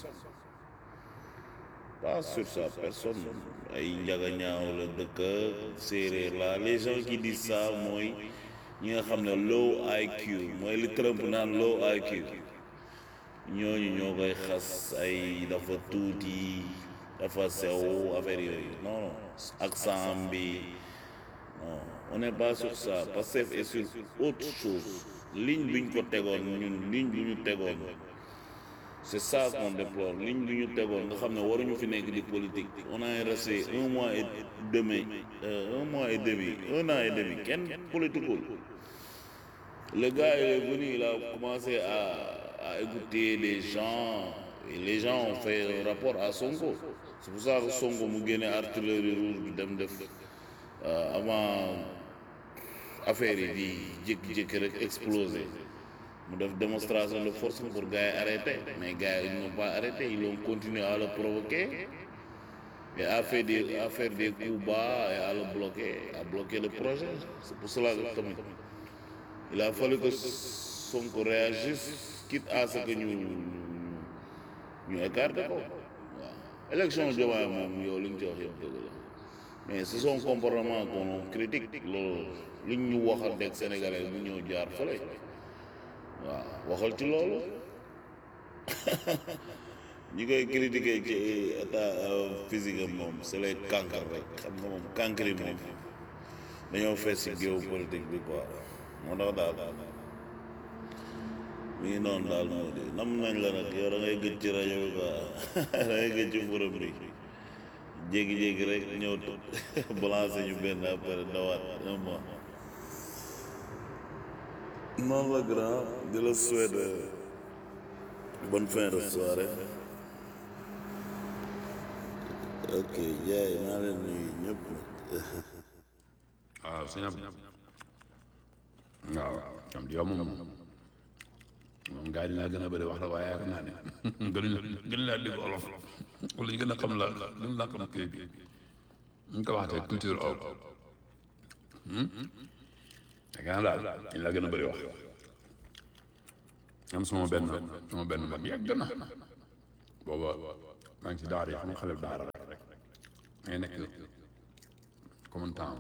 pas sur sa personne ay njaga ñaaw la dëkk séeréer la les gens qui disent ça mooy ñi nga xam ne low IQ mooy li Trump naan low IQ ñooñu ñoo koy xas ay dafa tuuti dafa sew affaire yooyu non non accent bi non on n'est pas sur ça Pastef est sur autre chose ligne bi ñu ko tegoon ñun ligne bi ñu tegoon c'est ça qu'on déplore ligne bi ñu tegoon nga xam ne waruñu fi nekk di politique on a resté un mois et demi euh, un mois et demi un an et demi kenn politiqueul le gars il est venu il a commencé à à écouter les gens et les gens ont fait un rapport à Sonko c'est pour ça que Sonko mu génne artillerie rouge bi dem def avant affaire yi di jékki-jékki rek explosé mu def démonstration de force pour gars yi arrêter mais gars yi ils n'ont pas arrêté ils ont continué à le provoquer et à faire des à faire des coups bas et à le bloquer à bloquer le projet c'est pour cela que tamit il a fallu que Sonko réagisse quitte à ce que ñu ñu écarté ko waaw élection Diomaye moom yow li nga ci wax yëpp dëgg la mais c'est son comportement qu'on critique loolu li ñu waxal deg sénégalais bu ñëw jaar fële waaw waxal ci loolu ñi koy critiquer ci état physique am moom c'est les cancres rek xam nga moom cancre yi moom dañoo fees ci géopolitique bi quoi moo tax daal mi ngi noonu daal moo di nam nañ la nag yow da ngay gëj ci rajo bi quoi da ngay gëj ci forum bi jékki-jékki rek ñëw balancé ñu benn après dawaat un mois noonu la grand di la souhaiter bonne fin de soirée ok jaay maa leen nuyu ñëpp waaw sëñ Abdou waaw am di yow moom moom gars yi dinaa gën a bëri wax la waaye yaakaar naa ne gënuñ gën laa dégg olof wala ñu gën a xam la lu mu làkkam kii bi ñu ko waxatee culture aw yaakaar naa daal ñu la gën a bëri wax am sama benn sama benn mag yàgg na booba maa ngi ci daara yi xam nga xale daara rek ngay nekk comme temps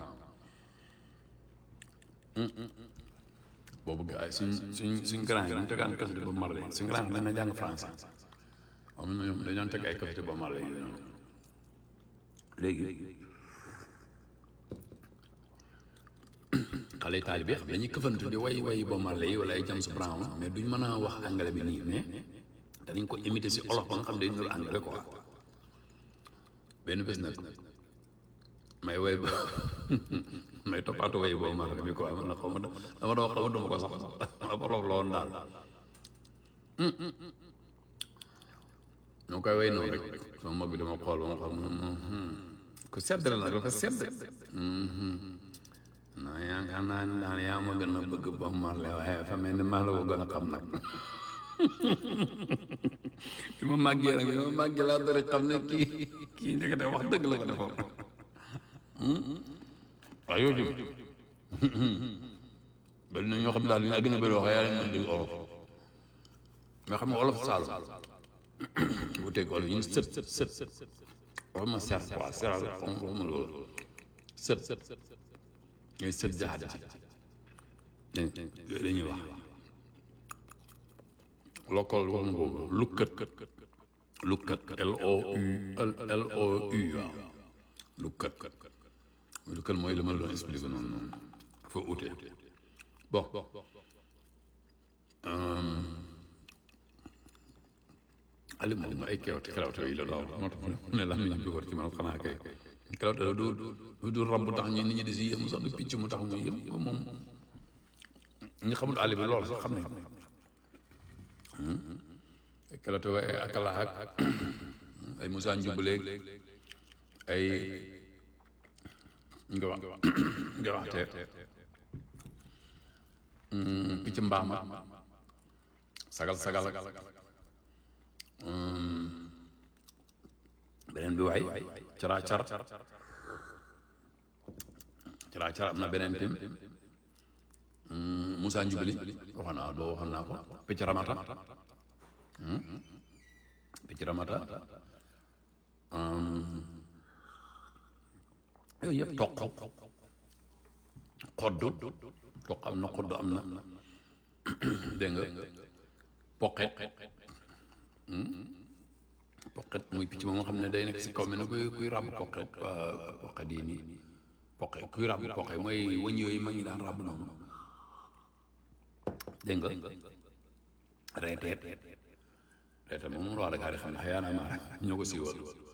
boobu gars yi suñ suñ suñ grand yi dañu tegaan kasete ba marle suñ grand yi dañ na jàng français am na ñoom dañoon teg ay kasete ba marle yi léegi xale yi taalibe xam dañuy këfantu di way way ba marle yi wala ay James Brown mais duñ mën a wax anglais bi nii mais danañ ko imiter si olof ba nga xam ne dañu nuru anglais quoi benn bés nag may way ba may toppaatu way boobu ma bi quoi man na xaw ma dama dama xaw ma dama ko sax ma borof la woon daal ñoo koy way noonu rek sama mag bi dama xool ba ma xam ku sedd la nag dafa sedd non yaakaar naa ne daal yaa ma gën a bëgg ba marle waaye fa mel ni maa la ko gën a xam nag bi ma màggee nag bi ma màggee laa dara xam ne kii kii ndekete wax dëgg la ko defoon waaw yow jëm bari na ñoo xam daal li nga gën a bëri wax yaa leen mën di olof nga xam ne olof saalum bu teg olof yi ñu sët sët wax ma ser quoi seral xam wax ma loolu sët ngay sët jaxat ji yooyu la ñuy wax lokkal wax ma boobu lukkat lukkat L O U L O U waaw lukkat lukkat mooy li ma la doon expliqué noonu noonu fa ute bon ali moom ay kewte kelawte yi la daw moo tax mu ne la mi ñu bi war ci man xanaa kay kelawte du du du rab bu tax ñi nit ñi di si yëm sax du picc mu tax muy yëm moom ñi xamul àll bi lool sax xam ne kelawte wa ay akala ak ay Moussa Njubaleeg ay nga wax nga wax te picc mbaam ak sagal sagal ak beneen bi waay cara car cara car am na beneen tim Moussa Njubali waxoon naa boo waxoon naa ko picc ramata picc ramata yooyu yëpp toq xoddu toq am na xoddu am na dégg nga poqet poqet muy picc ba nga xam ne day nekk si kaw mi ne kuy kuy ràbb poqet poqet yi nii poqet kuy ràbb poqet mooy wëñ yooyu mag ñi daan ràbb noonu dégg nga reeteet reeteet moom wax dëgg xam ne xëy na ma ñoo ko siiwal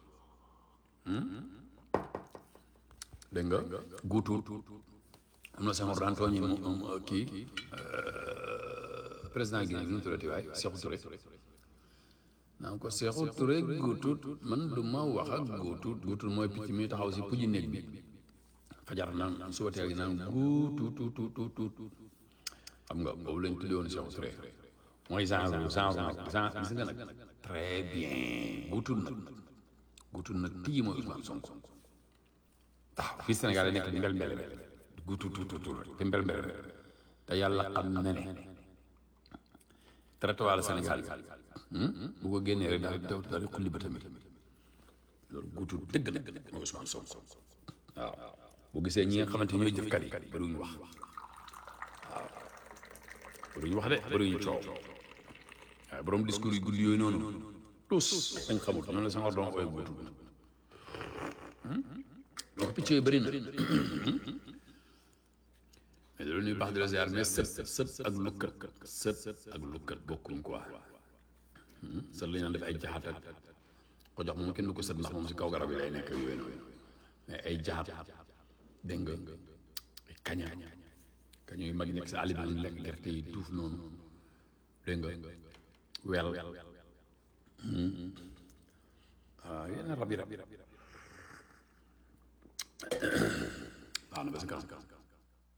dégg nga guutuut am na sama daan tooñi mu kii président Guinée bi nu mu tuddati waay Sékou Touré naan ko Sékou Touré guutuut man du ma wax ak guutuut guutuut mooy picc mi taxaw si puji néeg bi fajar naan suba teel gi naan guutuut xam nga boobu lañ tuddee woon Sékou Touré mooy genre genre nag genre gis nga nag très bien guutuut nag guutuut nag tigi mooy Ousmane Sonko waaw fii Sénégal nekk di mbel mbel guutu tuutu tuutu te mbel mbel te yàlla xam na ne traitement Sénégal bu ko génnee rek daal daal daal di xulli ba tamit loolu guutu dëgg nag mooy Ousmane Sonko waaw bu gisee ñi nga xamante ñooy jëfkat yi bëriwuñu wax waaw bëriwuñu wax de bëriwuñu coow waaye borom discours yu guddi yooyu noonu tous dañ xamul noonu la sama doon ooy guutu donc picc yooyu bëri na mais loolu ñuy baax di la ziar mais sët sët ak lukkat sët ak lukkat bokkuñ quoi sët la ñu naan def ay jaxat ak ko jox moom kenn du ko sët ndax moom si kaw garab yi lay nekk yooyu noonu mais ay jaxat dégg nga ay kaña kaña yu mag yi nekk si àll bi ñu lekk gerte yi tuuf noonu dégg nga wel waaw yenn rab yi rab yi rab baax na ba si kanam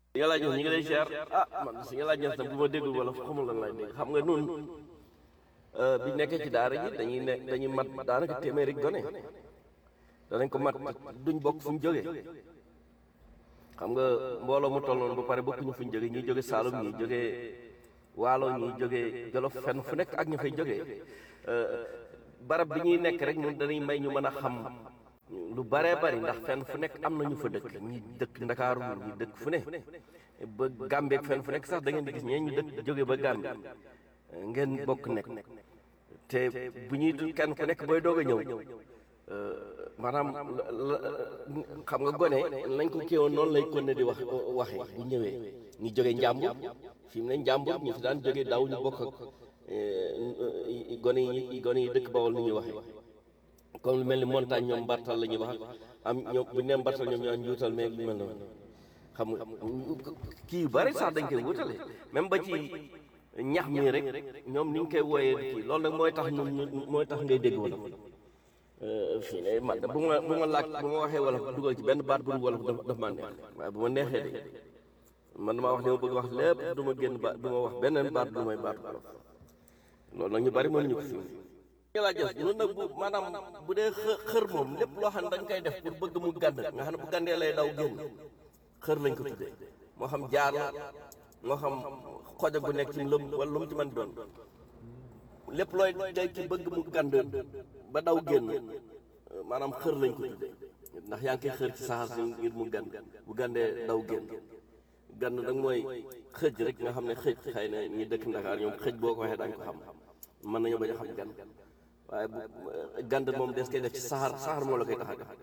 si nga laaj ñi ngi lay ziar ah man si nga laaj nag bu ma déggul wala xamul lan lay dégg xam nga nun bi nekkee ci daara ji dañuy ne dañuy mat daanaka téeméeri gone danañ ko mat duñ bokk fu ñu jógee xam nga mbooloo mu toll noonu ba pare bokkuñu fu ñu jógee ñuy jóge Saalum ñuy jógee Waalo ñuy jógee Jolof fenn fu nekk ak ñu fay jógee barab bi ñuy nekk rek ñun dañuy may ñu mën a xam lu baree bari ndax fenn fu nekk am na ñu fa dëkk ñi dëkk Ndakaaru ñi dëkk fu ne ba Gàmbeek fenn fu nekk sax da ngeen di gis ñee ñu dëkk jóge ba Gàmbi ngeen bokk nekk te bu ñuy kenn ku nekk booy doog a ñëw maanaam xam nga gone nañ ko kéewoon noonu lay kon ne di wax waxee bu ñëwee ñu jóge njàmbur fi mu ne njàmbur ñu fi daan jóge daaw ñu bokk ak gone yi gone yi dëkk Bawol ni ñuy waxee comme lu mel ni montagne ñoom mbartal la ñuy wax am ñoom bu ñu nee mbartal ñoom ñoo njuutal mais lu mel noonu xam nga kii yu bari sax dañ koy wutale même ba ci ñax mi rek ñoom ni ñu koy wooyee kii loolu nag mooy tax ñun mooy tax ngay dégg wolof fii ne man bu ma bu ma laaj bu ma waxee wolof dugal ci benn baat bu dul wolof daf daf maa neex waaye bu ma neexee de man damaa wax li ma bëgg wax lépp du ma génn baat du ma wax beneen baat bu may baat wolof loolu nag ñu bari mënuñu ko fi ñu laa jëf ñun nag bu maanaam bu dee xë xër moom lépp loo xam ne dañ koy def pour bëgg mu gànd nga xam ne bu gàndee lay daw génn xër lañ ko tuddee moo xam jaar la moo xam xoja gu nekk ci lëm wala lu mu ci mën doon lépp looy day ci bëgg mu gànd ba daw génn maanaam xër lañ ko tuddee ndax yaa ngi koy xër ci saxaar si ngir mu gànd bu gàndee daw génn gànd nag mooy xëj rek nga xam ne xëj xëy na ñi dëkk Ndakaar ñoom xëj boo ko waxee dañ ko xam mën nañu bañ a xam gànd waaye bu gànd moom des koy def ci saxaar saxaar moo la koy tax a def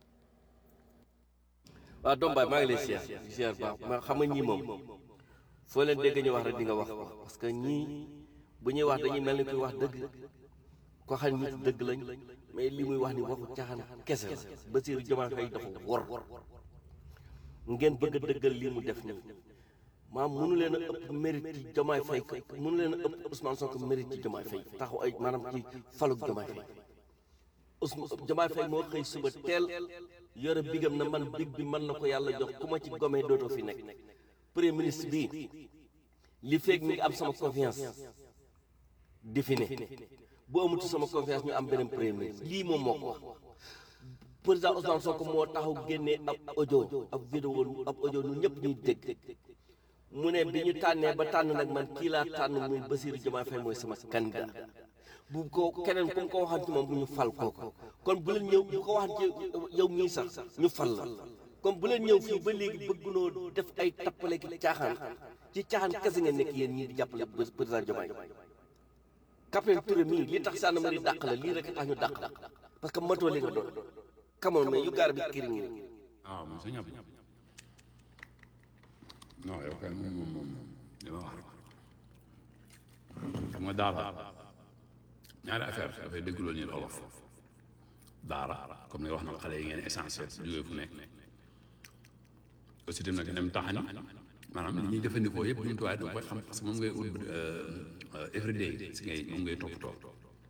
waaw doom baay maa ngi lay siyaar siyaar baax ma xam nga ñii moom foo leen dégg ñu wax rek di nga wax ko parce que ñii bu ñuy wax dañuy mel ni kuy wax dëgg ko xam nit dëgg lañ mais li muy wax ni waxu caaxaan kese la Bassirou Diomaye Faye dafa wor ngeen bëgg a dëggal lii mu def nii maam mënu leen a ëpp mérite ci Diomaye Faye mënu leen a ëpp Ousmane Sonko mérite ci Diomaye Faye taxaw ay maanaam ci faluk Diomaye Faye Ousmane Diomaye Faye moo xëy suba teel yore bigam na man big bi mën na ko yàlla jox ku ma ci gomee dootoo fi nekk premier ministre bii li feeg mi ngi am sama confiance di fi ne bu amutu sama confiance ñu am beneen premier ministre lii moom moo ko wax président Ousmane Sonko moo taxaw génnee ab audio ab vidéo ab audio ñun ñëpp ñuy dégg mu ne bi ñu tànnee ba tànn nag man kii laa tànn muy Bassirou Diomaye Faye mooy sama candidat bu ko keneen ku ko waxan ci moom bu ñu fal kooku kon bu leen ñëw bu ko waxan ci yow mii sax ñu fal la comme bu leen ñëw fii ba léegi bëggunoo def ay tappale ki caaxaan ci caaxaan kese nga nekk yéen ñii di jàppale président Diomaye Capitaine Touré mii li tax sànn ma di dàq la lii rek tax ñu dàq la parce que matoo li nga doon kamoon mais yu gaar bi kiri ngi waaw moom sa ñàpp non yow kay moom moom moom li ma wax rek xam nga daara ñaari affaire dafay déggloo ñu olof daara comme ni nga wax na xale yi ngeen essentiel jógee fu nekk aussi tamit nag dem taxani maanaam li ñuy jëfandikoo yëpp jumtuwaay da nga koy xam parce que moom ngay ut everyday si ngay moom ngay toppatoo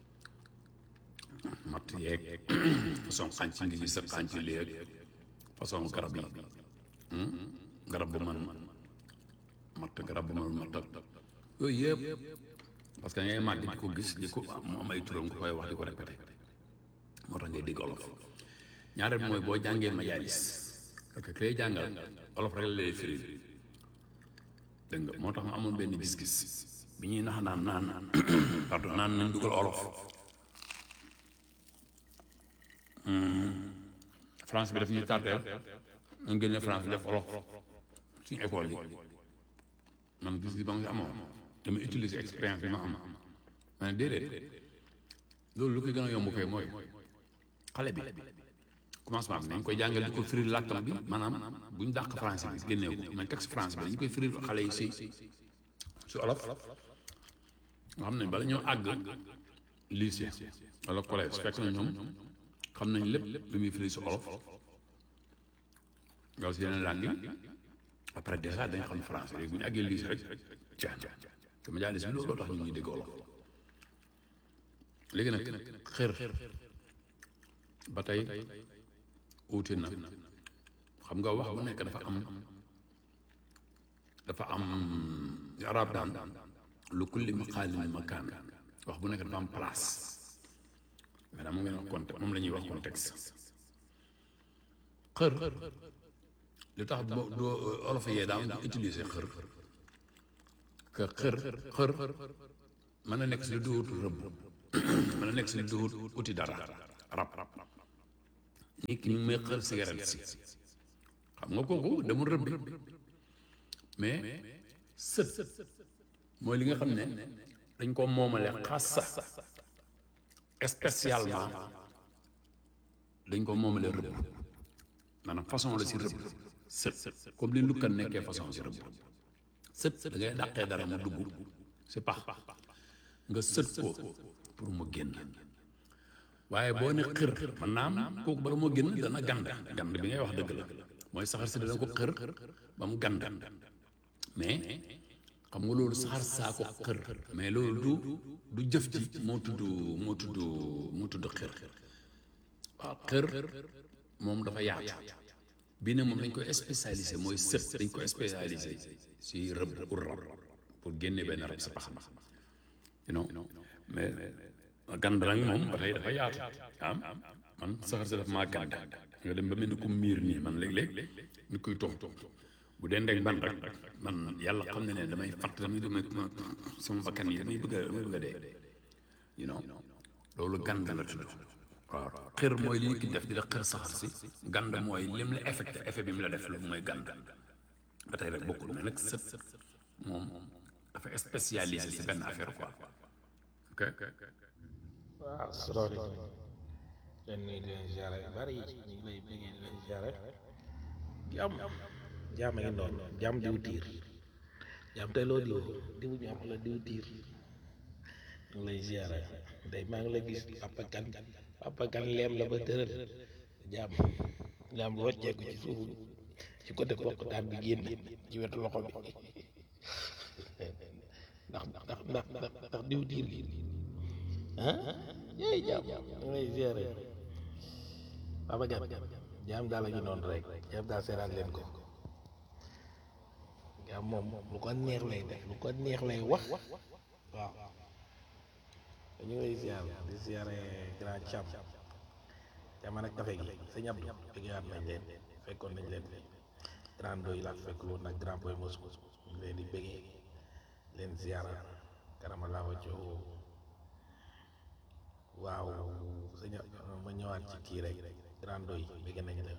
matt yeeg façon xànc ngi gis sa xànc léeg façon garab yi garab bu man matt garab bu man matt yooyu yëpp parce que ngay màgg di ko gis di ko mu am ay turam nga koy wax di ko répété moo tax ngay dégg olof ñaareel mooy boo jàngee majaalis parce que ki lay jàngal olof rek la lay firi dégg nga moo tax ma amoon benn gis-gis bi ñuy nax naan naan pardon naan nañ dugal olof France bi daf ñuy tardeel ñu génne France bi def olof suñu école yi man gis gi ba nga amoon dama utiliser expérience bi ma am ma ne déedéet loolu lu koy gën a yomb koy mooy xale bi commencement bi nañ koy jàngal di ko firi làkkam bi maanaam bu ñu dàq français bi génneew ko nañ texte français bi dañu koy firi xale yi si si olof nga xam ne bala ñoo àgg lycée wala collège fekk na ñoom xam nañ lépp lu muy firi si olof nga si yeneen langue yi après déjà dañ xam français léegi bu ñu àggee lycée rek caan te ma jaalis bi looloo tax ñu ñuy dégg olof léegi nag xër ba tey uute na xam nga wax bu nekk dafa am dafa am arab daan lu kulli maqaalin makaan wax bu nekk dafa am place maanaam mu ngeen wax contexte moom la ñuy wax contexte xër li tax boo doo olof yee daan utiliser xër que xër xër mën na nekk si lu duhut rëbb mën na nekk si lu duhut uti dara rab nit ki ñu may xër cigarette si xam nga kooku demul rëbbi mais sët mooy li nga xam ne dañ ko moomale xassa spécialement dañ ko moomale rëbb maanaam façon la si rëbb sët comme li lukkan nekkee façon si rëbb sët da ngay dàqee dara mu dugg si pax nga sët ko pour mu génn waaye boo ne xër man naam kooku bala moo génn dana gand gand bi ngay wax dëgg la mooy saxar si dana ko xër ba mu gand mais xam nga loolu saxar saa ko xër mais loolu du du jëf ji moo tudd moo tudd moo tudd xër waaw xër moom dafa yaatu bii ne moom dañ koy spécialisé mooy sët dañ koy spécialisé si rëbb pour rab pour génne benn rab sa pax you know mais gand nag moom ba tey dafa yaatu am man saxar si daf maa gand nga dem ba mel ni ku miir nii man léeg-léeg ni kuy tox bu dee ndeg ban rek man yàlla xam ne ne damay fatt damay damay sama bakkan yi damay bëgg a damay bëgg a dee you know loolu gand la tudd waaw xër mooy li nit ki def di la xër saxar si gand mooy lim la affecté effet bi mu la def lu mooy gand ba tey rek bokkul mais nag sët moom dafa spécialisé si benn affaire quoi ok waaw salaamaaleykum leen nuyu di leen ziare yu bari ñu ngi lay bëggee di leen ziare jàmm jàmm a ngi noonu jàmm diw tiir jàmm tey loo diw diw jàmm la diw tiir ñu ngi lay ziare day maa ngi la gis papa kan papa kan leem la ba tëral jàmm jàmm rocceeku ci suufu ci côté bokkutaan bi génn ci wetu loxo bi ndax ndax ndax ndax diw tiir gi ah yéy jaam da ngay ziare Papa Gan jaam daal la ñu noonu rek jaam daal seeraan leen ko jaam moom lu ko neex lay def lu ko neex lay wax waaw dañu ngay ziare di ziare grand Thiam Thiam nag kafe gi sëñ Abdou bëggaat nañ leen fekkoon nañ leen fi grand doy laa fekk loolu nag grand boy Moscou ñu leen di bëggee leen ziara karama laa wàccoo waaw sëñ ma ñëwaat ci kii rek grand doy bëgg nañ la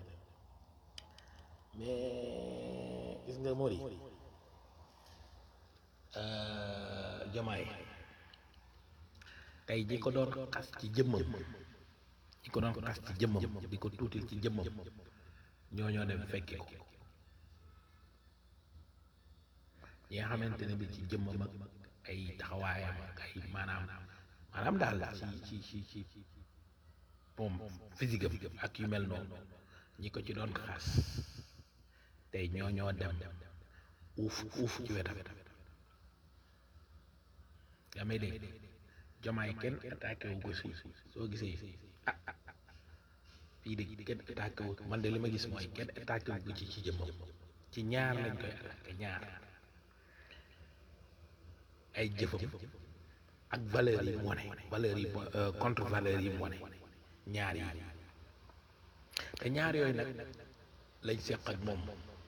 mais gis nga Mori Jomaay tey ñi ko doon xas ci jëmmam ñi ko doon xas ci jëmmam di ko tuutil ci jëmmam ñoo ñoo dem fekki ko ñi nga xamante ne bi ci jëmmam ak ay taxawaayam ak ay maanaam maanaam daal ci ci ci ci moom physique am ak yu mel noonu ñi ko ci doon xaas tey ñoo ñoo dem uuf uuf ci wetam yaa may dégg jomaay kenn attaqué wu ko si soo gisee ah ah fii de kenn attaqué wu man de li ma gis mooy kenn attaqué wu ko ci ci jëmmam ci ñaar lañ koy attaqué ñaar ay jëfam ak valeur yi mu wane valeur yi contre valeur yi mu wane ñaar yi te ñaar yooyu nag lañ seq ak moom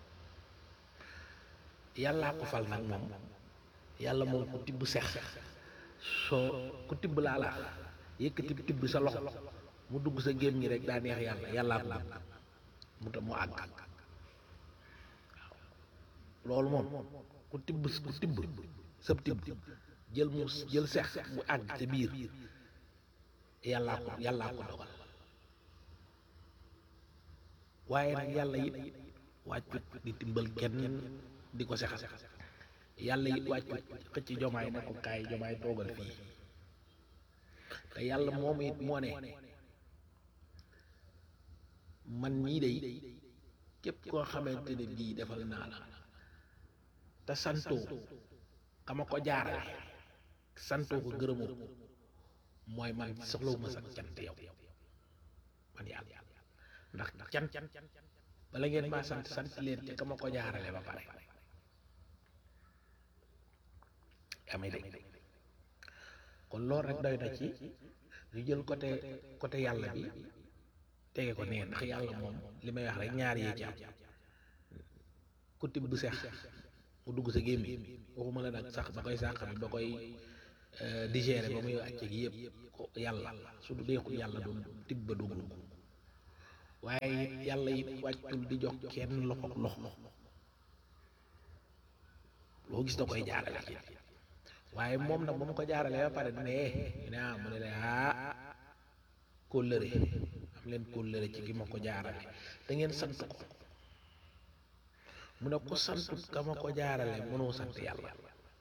yàllaa ko fal nag moom yàlla moom ku tibb sex soo ku tibb laa la yëkkati tibb sa loxo mu dugg sa géem ñi rek daa neex yàlla yàllaa ko mu ta mu àgg loolu moom ku tibb ku tibb sab tibb jël mu jël sex mu àgg ca biir yàllaa ko yàllaa ko dogal waaye nag yàlla it wàccut di timbal kenn di ko sexal yàlla it wàccut xëcc jomaay ne ko kaay jomaay toogal fii te yàlla moom it moo ne man mii day képp koo xamante ne bii defal naa la te santoo xama ko jaarale santoo ko gërëmoo ko mooy man soxlawuma sax cant yow man yàlla ndax cant bala ngeen maa sant sant leen te ka ma ko jaarale ba pare yaa may dégg kon loolu rek doy na ci ñu jël côté côté yàlla bi tege ko nee ndax yàlla moom li may wax rek ñaar yee ci am ku tibb bu sex mu dugg sa gémmiñ waxuma la nag sax ba koy sàq bi ba koy digérer ba muy wàcce gi yëpp ko yàlla su du deexul yàlla doon tibb ba dugg waaye it yàlla it wàccul di jox kenn loxo loxo loo gis da koy jaarale ci waaye moom nag ba mu ko jaaralee ba pare dina eh ñu ne ah mu ne la ah kóllëre am leen kóllëre ci ki ma ko jaarale da ngeen sant ko mu ne ko santut ka ma ko jaarale mënoo sant yàlla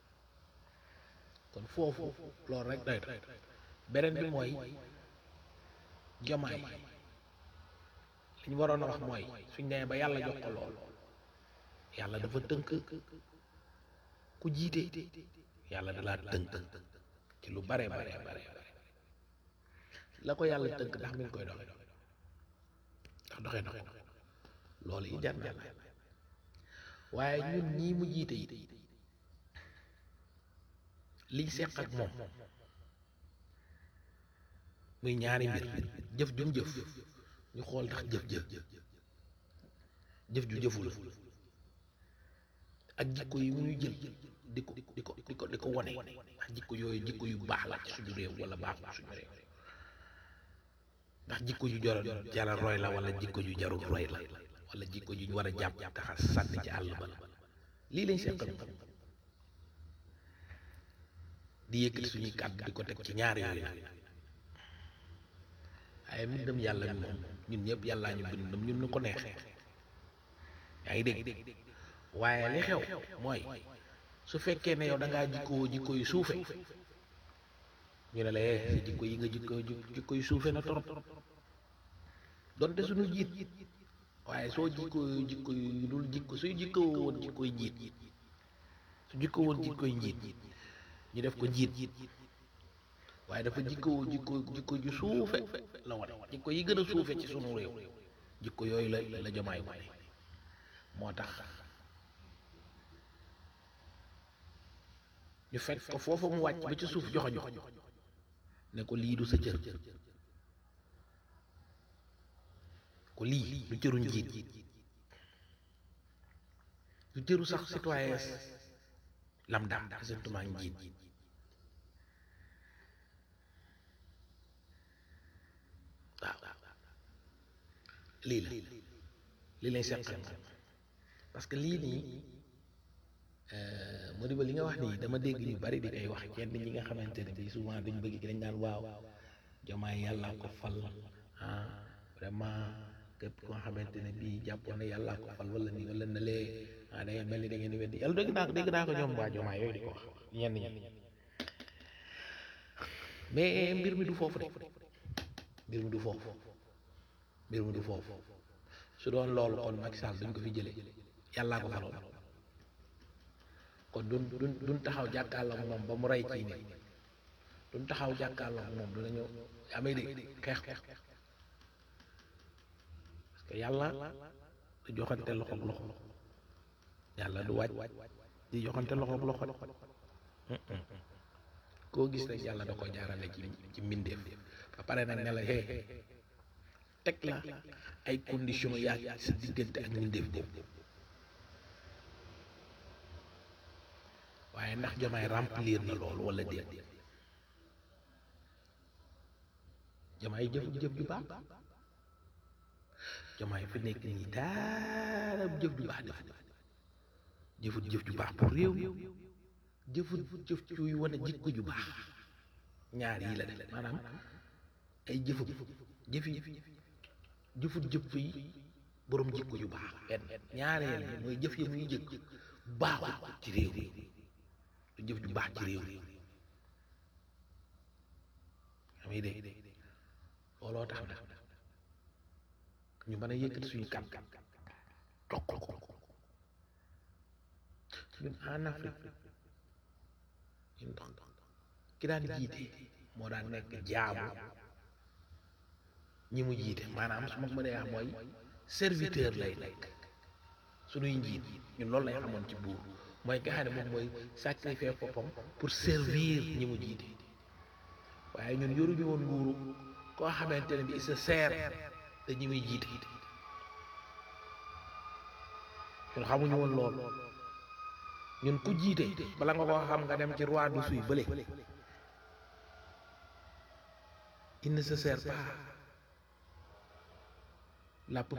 kon foofu loolu rek doy na beneen bi mooy jomaay li ñu waroon a wax mooy suñ nee ba yàlla jox ko lool yàlla dafa tënk ku jiite yàlla da laa tënk ci lu bare bare bare la ko yàlla tënk ndax mi ngi koy doxe ndax doxe na ko loolu yi jar na waaye ñun ñii mu jiite yi liñ seq ak moom muy ñaari mbir jëf jum jëf ñu xool ndax jëf-jëf jëf ju jëful ak jikko yi mu ñuy jël di ko di ko di ko di ko wone ndax jikko yooyu jikko yu baax la ci suñu réew wala baaxul suñu réew ndax jikko yu jara jara roy la wala jikko yu jarul roy la wala jikko yu ñu war a jàpp taxa sànni ci àll ba la lii lañ seqal di yëkkati suñuy kàddu di ko teg ci ñaar yooyu nag waaye mbindam yàlla mi moom ñun ñëpp yàllaa ñu bindam ñun ñu ko neexee yaa ngi dégg waaye li xew mooy su fekkee ne yow da ngaa jikkoo jikko yu suufe ñu ne la eh sa jikko yi nga jikko jikko yu suufe na torop donte suñu jiit waaye soo jikko jikko yu dul jikko suy jikko woon jikkoy njiit su jikko woon jikkoy njiit ñu def ko njiit waaye dafa jikko jikko jikko ju suufe la wane jikko yi gën a suufe ci sunu réew jikko yooyu la la jomaay wane moo tax ñu fekk ko foofa mu wàcc ba ci suuf joxo jox ne ko lii du sa cër ko lii du cëru njiit du cëru sax citoyen lambda sentiment njiit waaw lii la lii lañ seqal parce que lii nii moo di ba li nga wax nii dama dégg ñu bari di koy wax kenn ñi nga xamante ne bii souvent dañu bëgg dañ naan waaw jomaay yàlla ko fal ah vraiment képp ko nga xamante ne bii jàppoon na yàlla ko fal wala nii wala na lee ah da ngeen mel ni da ngeen di weddi yàlla dégg naa ko dégg naa ko ñoom waa jomaay yooyu di ko wax ñenn ñi mais mbir mi du foofu de mbir mi du foofu mbir mi du foofu su doon loolu kon Macky Sall duñ ko fi jëlee yàllaa ko faloon kon duñ duñ duñ taxaw jàkkaarloo moom ba mu rey ci nit duñ taxaw jàkkaarloo moom dinañu amee de xeex ko parce que yàlla du joxante loxoog loxo yàlla du wàcc di joxante loxoog loxo koo gis rek yàlla da ko jaarale ci ci mbindeef ba pare nag ne la hee teg la ay conditions yaa sa diggante ak mbindeef boobu waaye ndax jomaay remplir na loolu wala déet jomaay jëf jëf ju baax jomaay fi nekk nii daara jëf ju baax def jëfut jëf ju baax pour réew jëfut jëf juy wane jikko ju baax ñaar yi la def maanaam ay jëfam jëfi jëfut jëf yi borom jikko ju baax benn ñaareel bi mooy jëf yi muy jëkk baaxut ci réew mi du jëf ju baax ci réew mi amay dégg looloo tax na ñu mën a yëkkati suñu kàddu toqal ko ñun en Afrique ñun ki daan jiite moo daan nekk jaamu ñi mu jiite maanaam su ma ko mënee wax mooy serviteur lay nekk suñuy njiit ñun loolu lay xamoon ci buur mooy nga xam ne moom mooy sacrifier boppam pour servir ñi mu jiite waaye ñun yoruñu woon nguuru koo xamante ne bi il se sert te ñi muy jiite ñun xamuñu woon loolu ñun ku jiite bala nga ko xam nga dem ci roi du suy bële il ne se sert pas la